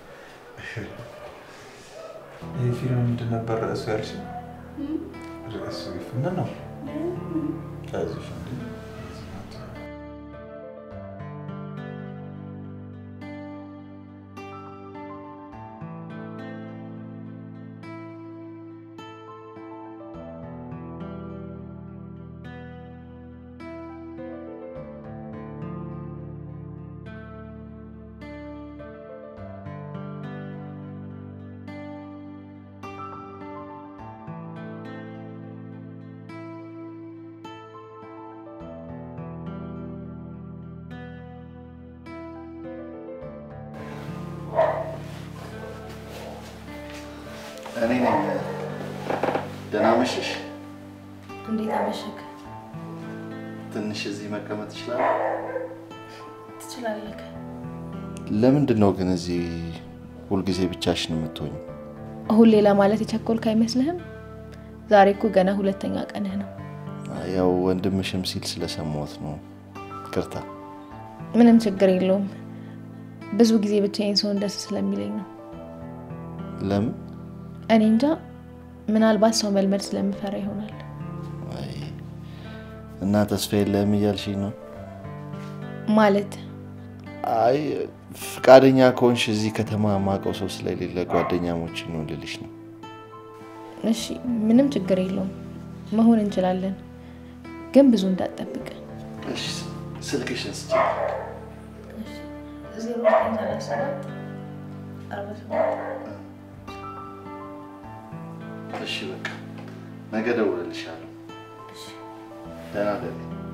ይህ ፊልም ምንድን ነበር ርዕሱ ያልሽ? ርዕሱ ምን ነው? አይዞሽ እንዴ እኔ ነኝ። ደህና መሸሽ። እንዴት አመሸክ? ትንሽ እዚህ መቀመጥ ይችላል? ትችላለህ። ለምንድን ነው ግን እዚህ ሁልጊዜ ብቻሽን የምትሆኝ? ሁሌ ለማለት የቸኮልክ አይመስልህም? ዛሬ እኮ ገና ሁለተኛ ቀንህ ነው። ያው ወንድምሽም ሲል ስለሰማሁት ነው። ይቅርታ። ምንም ችግር የለውም። ብዙ ጊዜ ብቻዬን ሰውን ደስ ስለሚለኝ ነው። ለምን? እኔ እንጃ፣ ምናልባት ሰው መልመድ ስለምፈራ ይሆናል። አይ፣ እና ተስፋ የለህም እያልሽኝ ነው? ማለት አይ ፍቃደኛ ከሆንሽ እዚህ ከተማ ማውቀው ሰው ስለሌለ ጓደኛሞች ነው ልልሽ ነው። እሺ፣ ምንም ችግር የለውም። መሆን እንችላለን፣ ግን ብዙ እንዳትጠብቅ። እሺ፣ ስልክሽን ስጪኝ። እሺ በቃ ነገ እደውልልሻለሁ። ደህና ደሪ።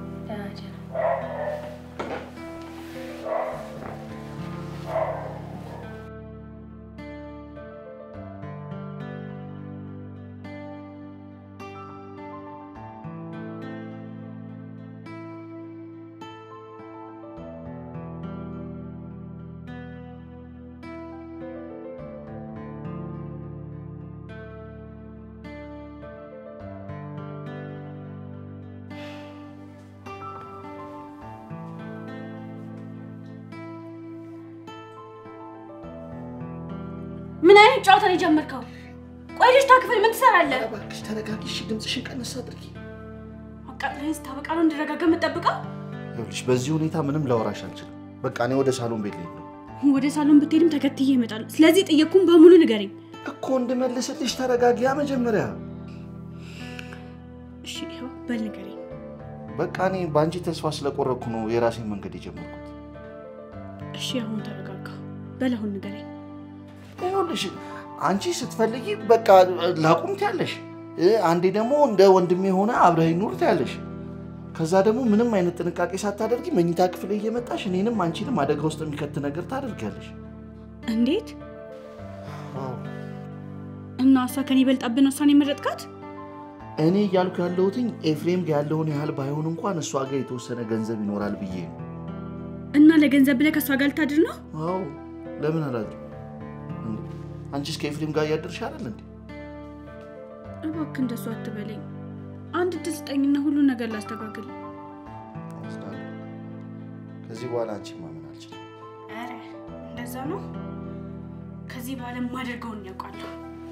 ምን አይነት ጨዋታ ነው የጀመርከው? ቆይ ልጅቷ ክፍል ምን ትሰራለህ? እባክሽ ተረጋጊ። እሺ ድምፅሽን ቀነስ አድርጊ። አቃጥለኝ ስታበቃ ነው እንድረጋጋ የምጠብቀው? ይኸውልሽ በዚህ ሁኔታ ምንም ላወራሽ አልችልም። በቃ እኔ ወደ ሳሎን ቤት ልሄድ ነው ወደ ሳሎን ብትሄድም ተከትዬ እመጣለሁ። ስለዚህ ጥየቁን በሙሉ ንገረኝ። እኮ እንድመልስልሽ ተረጋጊያ መጀመሪያ። እሺ ይኸው በል ንገረኝ። በቃ እኔ በአንቺ ተስፋ ስለቆረኩ ነው የራሴን መንገድ የጀመርኩት። እሺ አሁን ተረጋጋ። በል አሁን ንገረኝ። ይኸውልሽ አንቺ ስትፈልጊ በቃ ላቁም ትያለሽ፣ አንዴ ደግሞ እንደ ወንድሜ የሆነ አብረኸኝ ኑር ትያለሽ። ከዛ ደግሞ ምንም አይነት ጥንቃቄ ሳታደርጊ መኝታ ክፍል እየመጣሽ እኔንም አንቺንም አደጋ ውስጥ የሚከት ነገር ታደርጊያለሽ። እንዴት እና እሷ ከኔ ይበልጣብን ውሳኔ የመረጥካት? እኔ እያልኩ ያለሁትኝ ኤፍሬም ጋር ያለውን ያህል ባይሆን እንኳን እሷ ጋር የተወሰነ ገንዘብ ይኖራል ብዬ ነው። እና ለገንዘብ ብለህ ከእሷ ጋር ልታድር ነው? አዎ ለምን አላድርም? አንቺስ ከኤፍሬም ጋር እያደርሽ አይደል እንዴ? እባክህ እንደሱ አትበለኝ። አንድ እድል ስጠኝና ሁሉን ነገር ላስተካክል። አዝናለሁ። ከዚህ በኋላ አንቺ ማመን አልችልም። ኧረ እንደዛ ነው። ከዚህ በኋላ የማደርገውን ያውቃለሁ።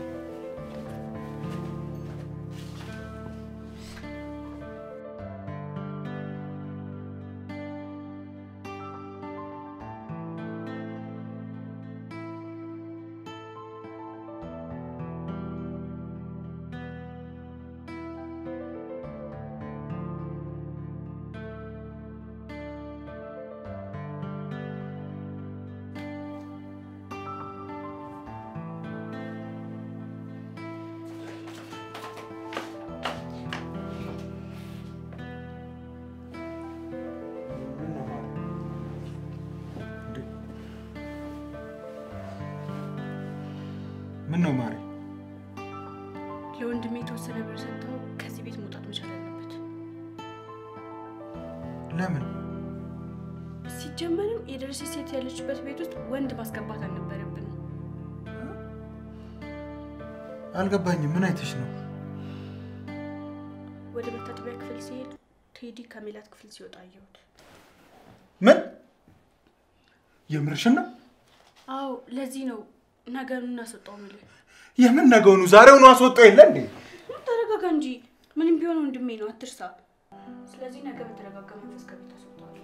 ምን ነው ማሪ? ለወንድሜ የተወሰነ ብር ሰጥተው ከዚህ ቤት መውጣት መቻል አለበት። ለምን? ሲጀመርም የደረሰች ሴት ያለችበት ቤት ውስጥ ወንድ ማስገባት አልነበረብንም። አልገባኝም። ምን አይተሽ ነው? ወደ መታጠቢያ ክፍል ሲሄድ ቴዲ ከሜላት ክፍል ሲወጣ አየሁት። ምን? የምርሽን ነው? አዎ፣ ለዚህ ነው ነገሩን እናስወጣው ምልህ። የምን ነገውኑ? ዛሬውኑ አስወጣው የለ እንዴ? ተረጋጋ እንጂ ምንም ቢሆን ወንድሜ ነው፣ አትርሳ። ስለዚህ ነገ በተረጋጋ መንፈስ ከቤት አስወጣዋለሁ።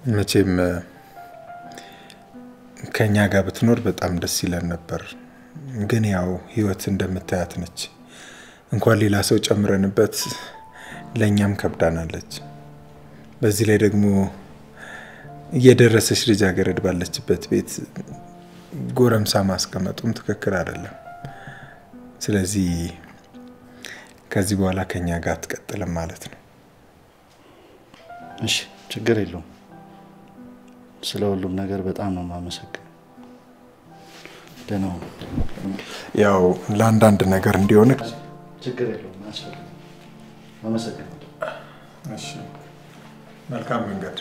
መቼም ከእኛ ጋር ብትኖር በጣም ደስ ይለን ነበር። ግን ያው ህይወት እንደምታያት ነች። እንኳን ሌላ ሰው ጨምረንበት ለእኛም ከብዳናለች። በዚህ ላይ ደግሞ እየደረሰች ልጃገረድ ባለችበት ቤት ጎረምሳ ማስቀመጡም ትክክል አይደለም። ስለዚህ ከዚህ በኋላ ከኛ ጋር አትቀጥልም ማለት ነው። እሺ፣ ችግር የለውም። ስለ ሁሉም ነገር በጣም ነው የማመሰግነው። ደህና ሁኑ። ያው ለአንዳንድ ነገር እንዲሆን ችግር የለውም። አያስፈልግም። አመሰግናለሁ። እሺ፣ መልካም መንገድ።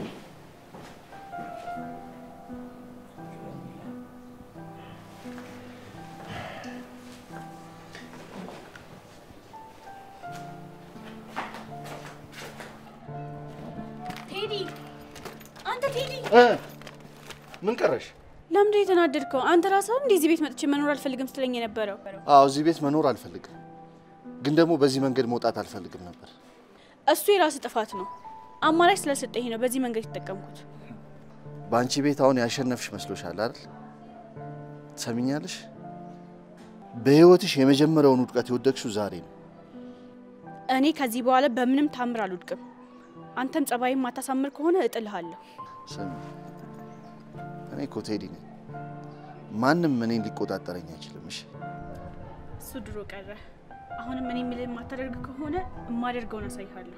ቴዲ፣ አንተ ቴዲ፣ ምን ቀረሽ? ለምንድን ነው የተናደድከው? አንተ ራስህ እንዴ እዚህ ቤት መጥቼ መኖር አልፈልግም ስትለኝ የነበረው። አዎ እዚህ ቤት መኖር አልፈልግም፣ ግን ደግሞ በዚህ መንገድ መውጣት አልፈልግም ነበር። እሱ የራስ ጥፋት ነው። አማራጭ ስለሰጠኝ ነው በዚህ መንገድ የተጠቀምኩት። በአንቺ ቤት አሁን ያሸነፍሽ መስሎሻል አይደል? ትሰሚኛለሽ? በህይወትሽ የመጀመሪያውን ውድቀት የወደቅሽው ዛሬ ነው። እኔ ከዚህ በኋላ በምንም ታምር አልወድቅም። አንተም ጸባይም ማታሳምር ከሆነ እጥልሃለሁ። ስሚ፣ እኔ እኮ ቴዲ ነኝ። ማንም እኔን ሊቆጣጠረኝ አይችልም። እሺ እሱ ድሮ ቀረ። አሁንም እኔ የምልህ የማታደርግ ከሆነ የማደርገውን አሳይሃለሁ።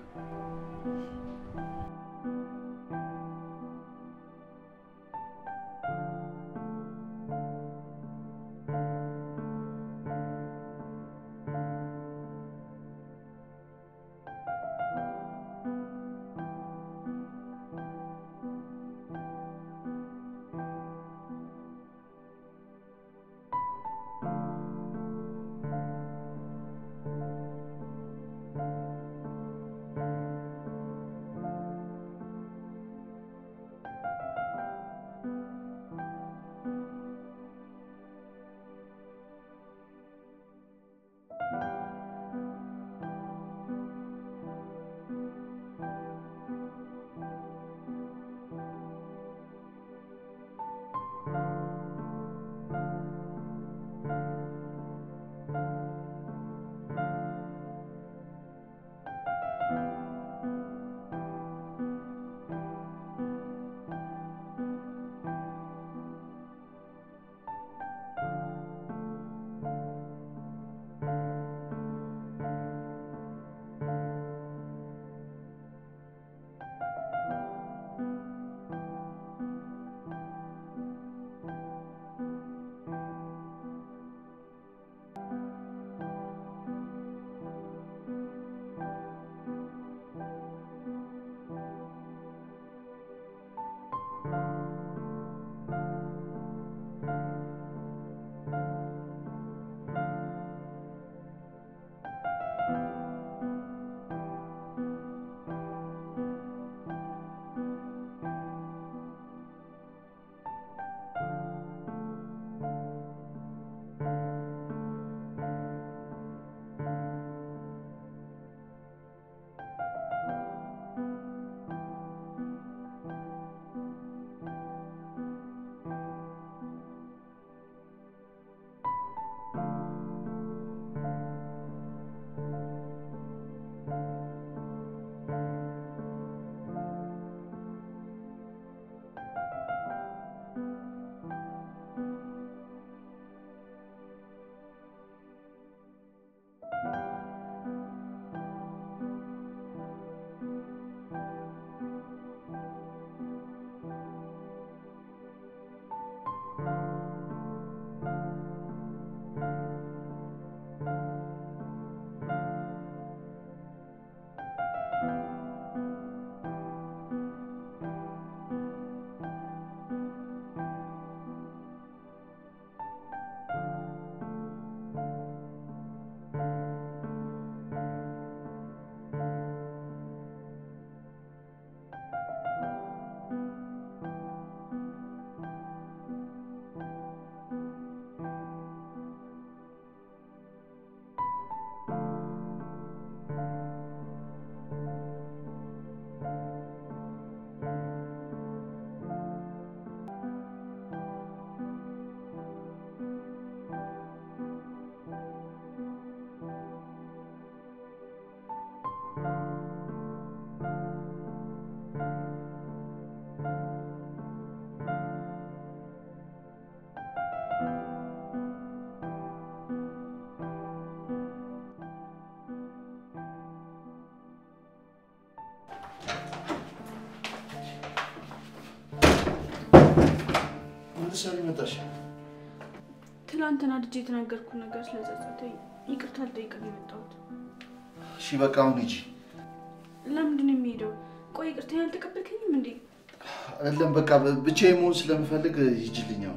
መጣሽ? ትናንትና ልጅ የተናገርኩ ነገር ስለጸጸተኝ ይቅርታ ልጠይቅ ነው የመጣሁት። እሺ በቃ አሁን ሂጂ። ለምንድን ነው የሚሄደው? ቆይ ይቅርታ ያልተቀበልከኝም እንዴ? አይደለም በቃ ብቻዬን መሆን ስለምፈልግ ሂጂልኝ አሁን።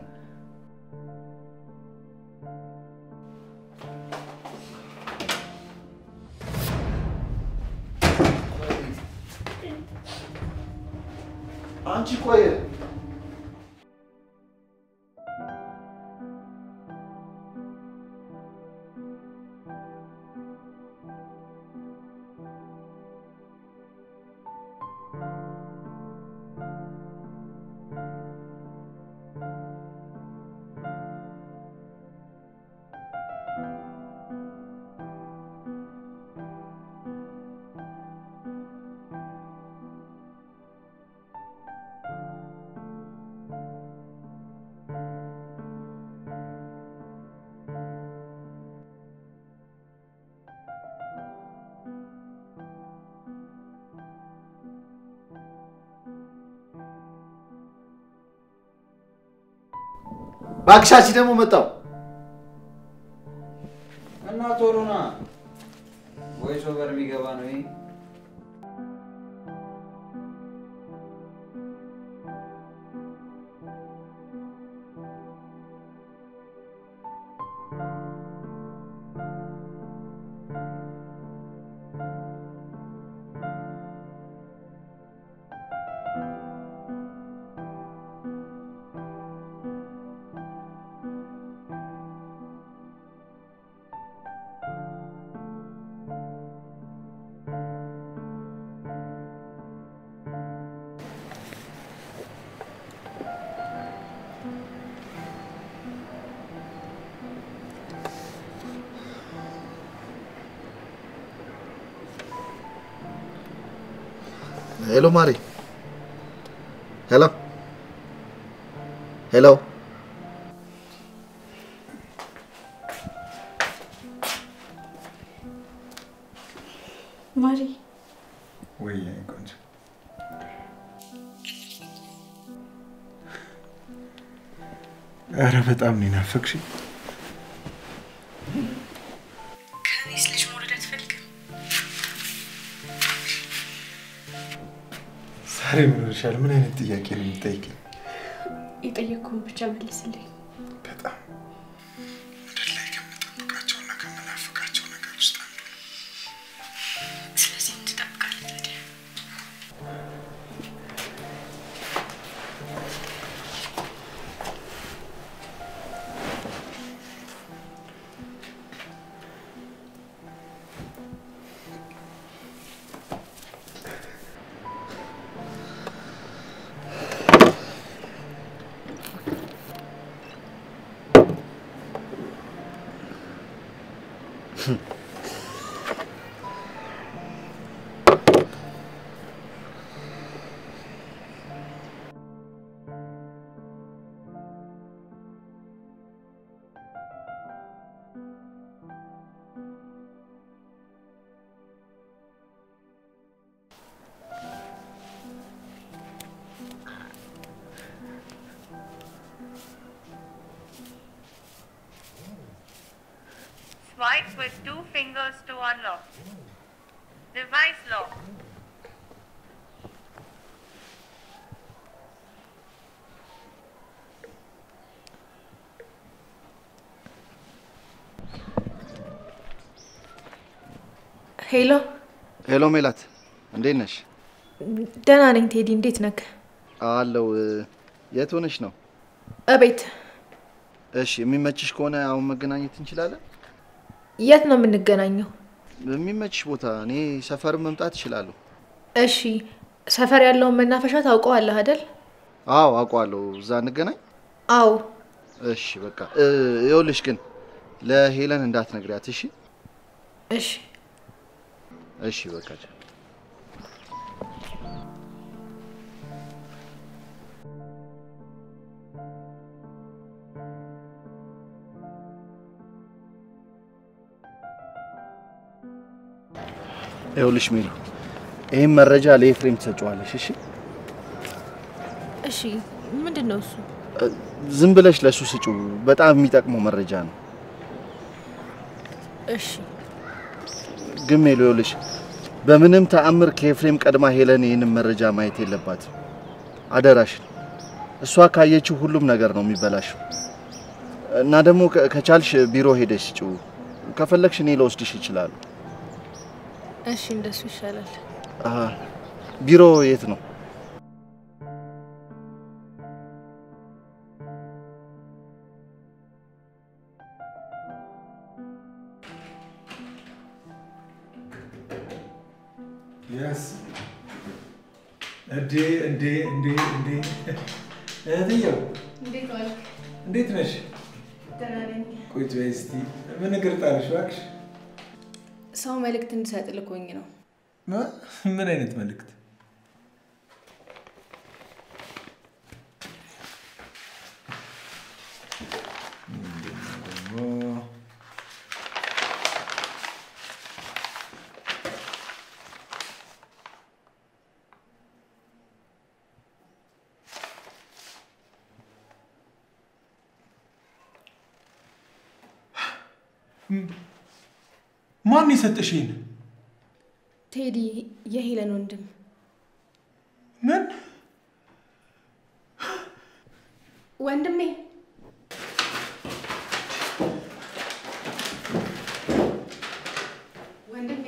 አንቺ ቆይ ባክሻች ደግሞ መጣው። እና ቶሎ ና። ቮይስ ኦቨር የሚገባ ነው ይሄ። ሄሎ ማሪ። ሄሎ ሄሎ። ማሪ ወይ የኔ ቆንጆ ኧረ በጣም ነው የናፈቅሽኝ። ከኔስ ልጅ መውለድ አትፈልግም? ዛሬ ምን ሆነሻል? ምን አይነት ጥያቄ ነው የምትጠይቂኝ? የጠየቅኩህን ብቻ መልስልኝ። በጣም ምድር ላይ ከምጠብቃቸውና ከምናፍቃቸው ነገር ውስጥ አንዱ ነው። ስለዚህ ምን ትጠብቃለህ ታዲያ? Swipe with two fingers to unlock. Device lock. ሄሎ፣ ሄሎ ሜላት፣ እንዴት ነሽ? ደህና ነኝ ቴዲ፣ እንዴት ነክ? አለው። የት ሆነሽ ነው? እቤት። እሺ፣ የሚመችሽ ከሆነ አሁን መገናኘት እንችላለን። የት ነው የምንገናኘው? በሚመችሽ ቦታ። እኔ ሰፈርም መምጣት እችላለሁ። እሺ፣ ሰፈር ያለውን መናፈሻ ታውቀዋለህ አይደል? አዎ አውቀዋለሁ። እዛ እንገናኝ። አዎ። እሺ በቃ እ፣ ይኸውልሽ ግን ለሄለን እንዳትነግሪያት እሺ? እሺ። እሺ በቃ ቻው። ይኸውልሽ ሚሉ ይህም መረጃ ለኤፍሬም ትሰጪዋለሽ እሺ? እሺ፣ ምንድን ነው እሱ? እ፣ ዝም ብለሽ ለሱ ስጪው። በጣም የሚጠቅመው መረጃ ነው። እሺ ግን ሜሎ ይኸውልሽ፣ በምንም ተአምር ከኤፍሬም ቀድማ ሄለን ይህንን መረጃ ማየት የለባትም። አደራሽን። እሷ ካየችው ሁሉም ነገር ነው የሚበላሽው። እና ደግሞ ከ- ከቻልሽ ቢሮ ሄደሽ ስጪው። ከፈለግሽ እኔ ለወስድሽ ይችላሉ። እሺ፣ እንደሱ ይሻላል። አሀ፣ ቢሮ የት ነው? የስ እንዴ እንዴ እንዴ እንዴ እህትየው እንዴት ዋልክ? እንዴት ነሽ? ደህና ነኝ። ቁጭ በይ እስቲ። ምን እግር ጣልሽ እባክሽ? ሰው መልእክት እንድሰጥ ልኮኝ ነው። ማ- ምን አይነት መልእክት? ምንድን ነው ደግሞ? ማን የሰጠሽ ይሄን? ቴዲ የሄለን ወንድም ምን ወንድሜ ወንድሜ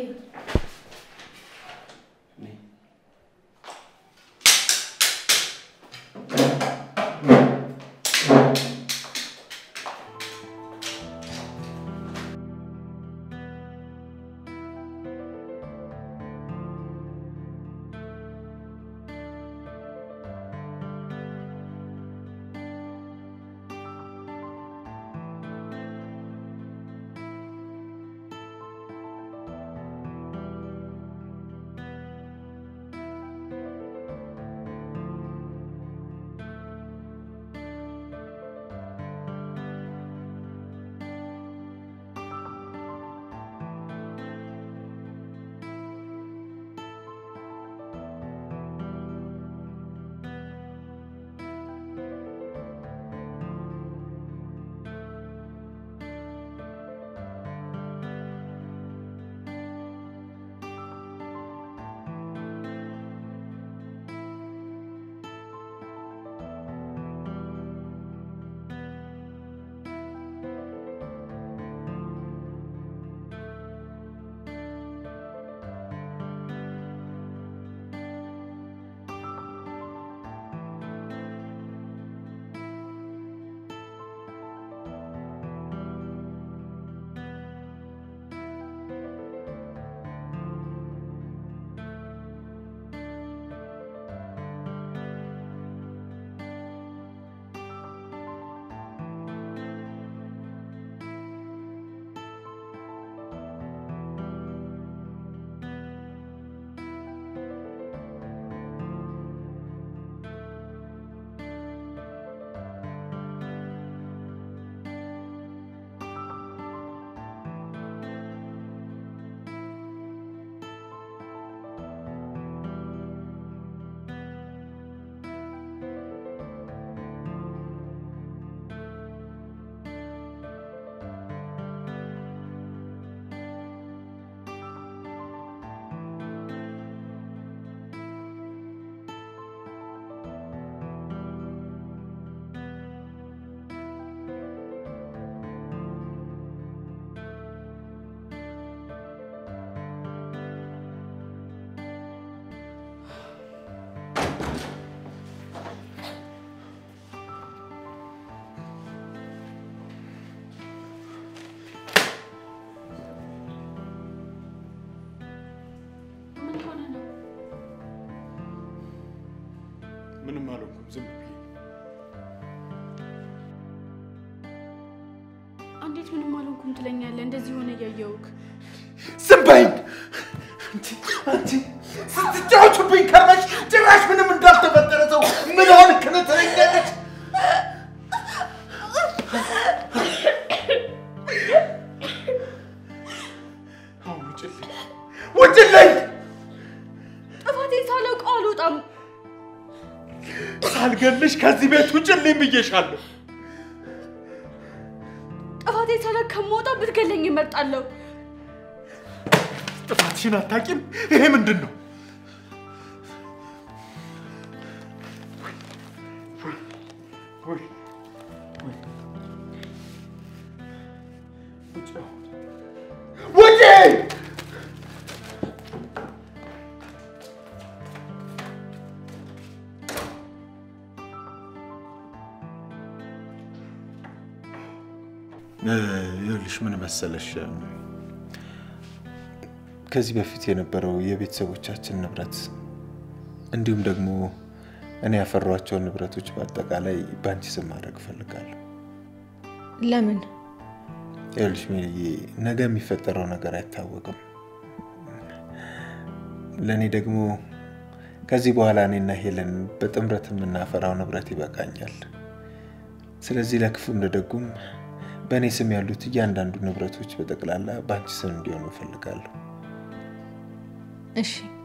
ምንም አልሆንኩም። ዝም ብዬ እንዴት ምንም አልሆንኩም ትለኛለህ? እንደዚህ ሆነ እያየውክ ዝም በይኝ! አንቺ አንቺ ስትጫወቹብኝ ከርመሽ ጭራሽ ምንም እንዳልተፈጠረ ሰው ምን ሆንክ ነው ትለኛለች። አሁን ውጭልኝ። ውጭልኝ! ጥፋቴን ሳላውቀው አልወጣም። ሳልገልሽ ከዚህ ቤት ውጭልኝ ብዬሻለሁ። ጥፋቴ ሳላውቅ ከመውጣ ብትገለኝ እመርጣለሁ። ጥፋትሽን አታቂም? ይሄ ምንድን ነው? ውጪ! ይኸውልሽ ምን መሰለሽ፣ ከዚህ በፊት የነበረው የቤተሰቦቻችን ንብረት እንዲሁም ደግሞ እኔ ያፈሯቸውን ንብረቶች በአጠቃላይ በአንቺ ስም ማድረግ እፈልጋለሁ። ለምን? ይኸውልሽ ሜልዬ፣ ነገ የሚፈጠረው ነገር አይታወቅም። ለእኔ ደግሞ ከዚህ በኋላ እኔና ሄለን በጥምረት የምናፈራው ንብረት ይበቃኛል። ስለዚህ ለክፉ እንደደጉም በእኔ ስም ያሉት እያንዳንዱ ንብረቶች በጠቅላላ በአንቺ ስም እንዲሆኑ እፈልጋለሁ። እሺ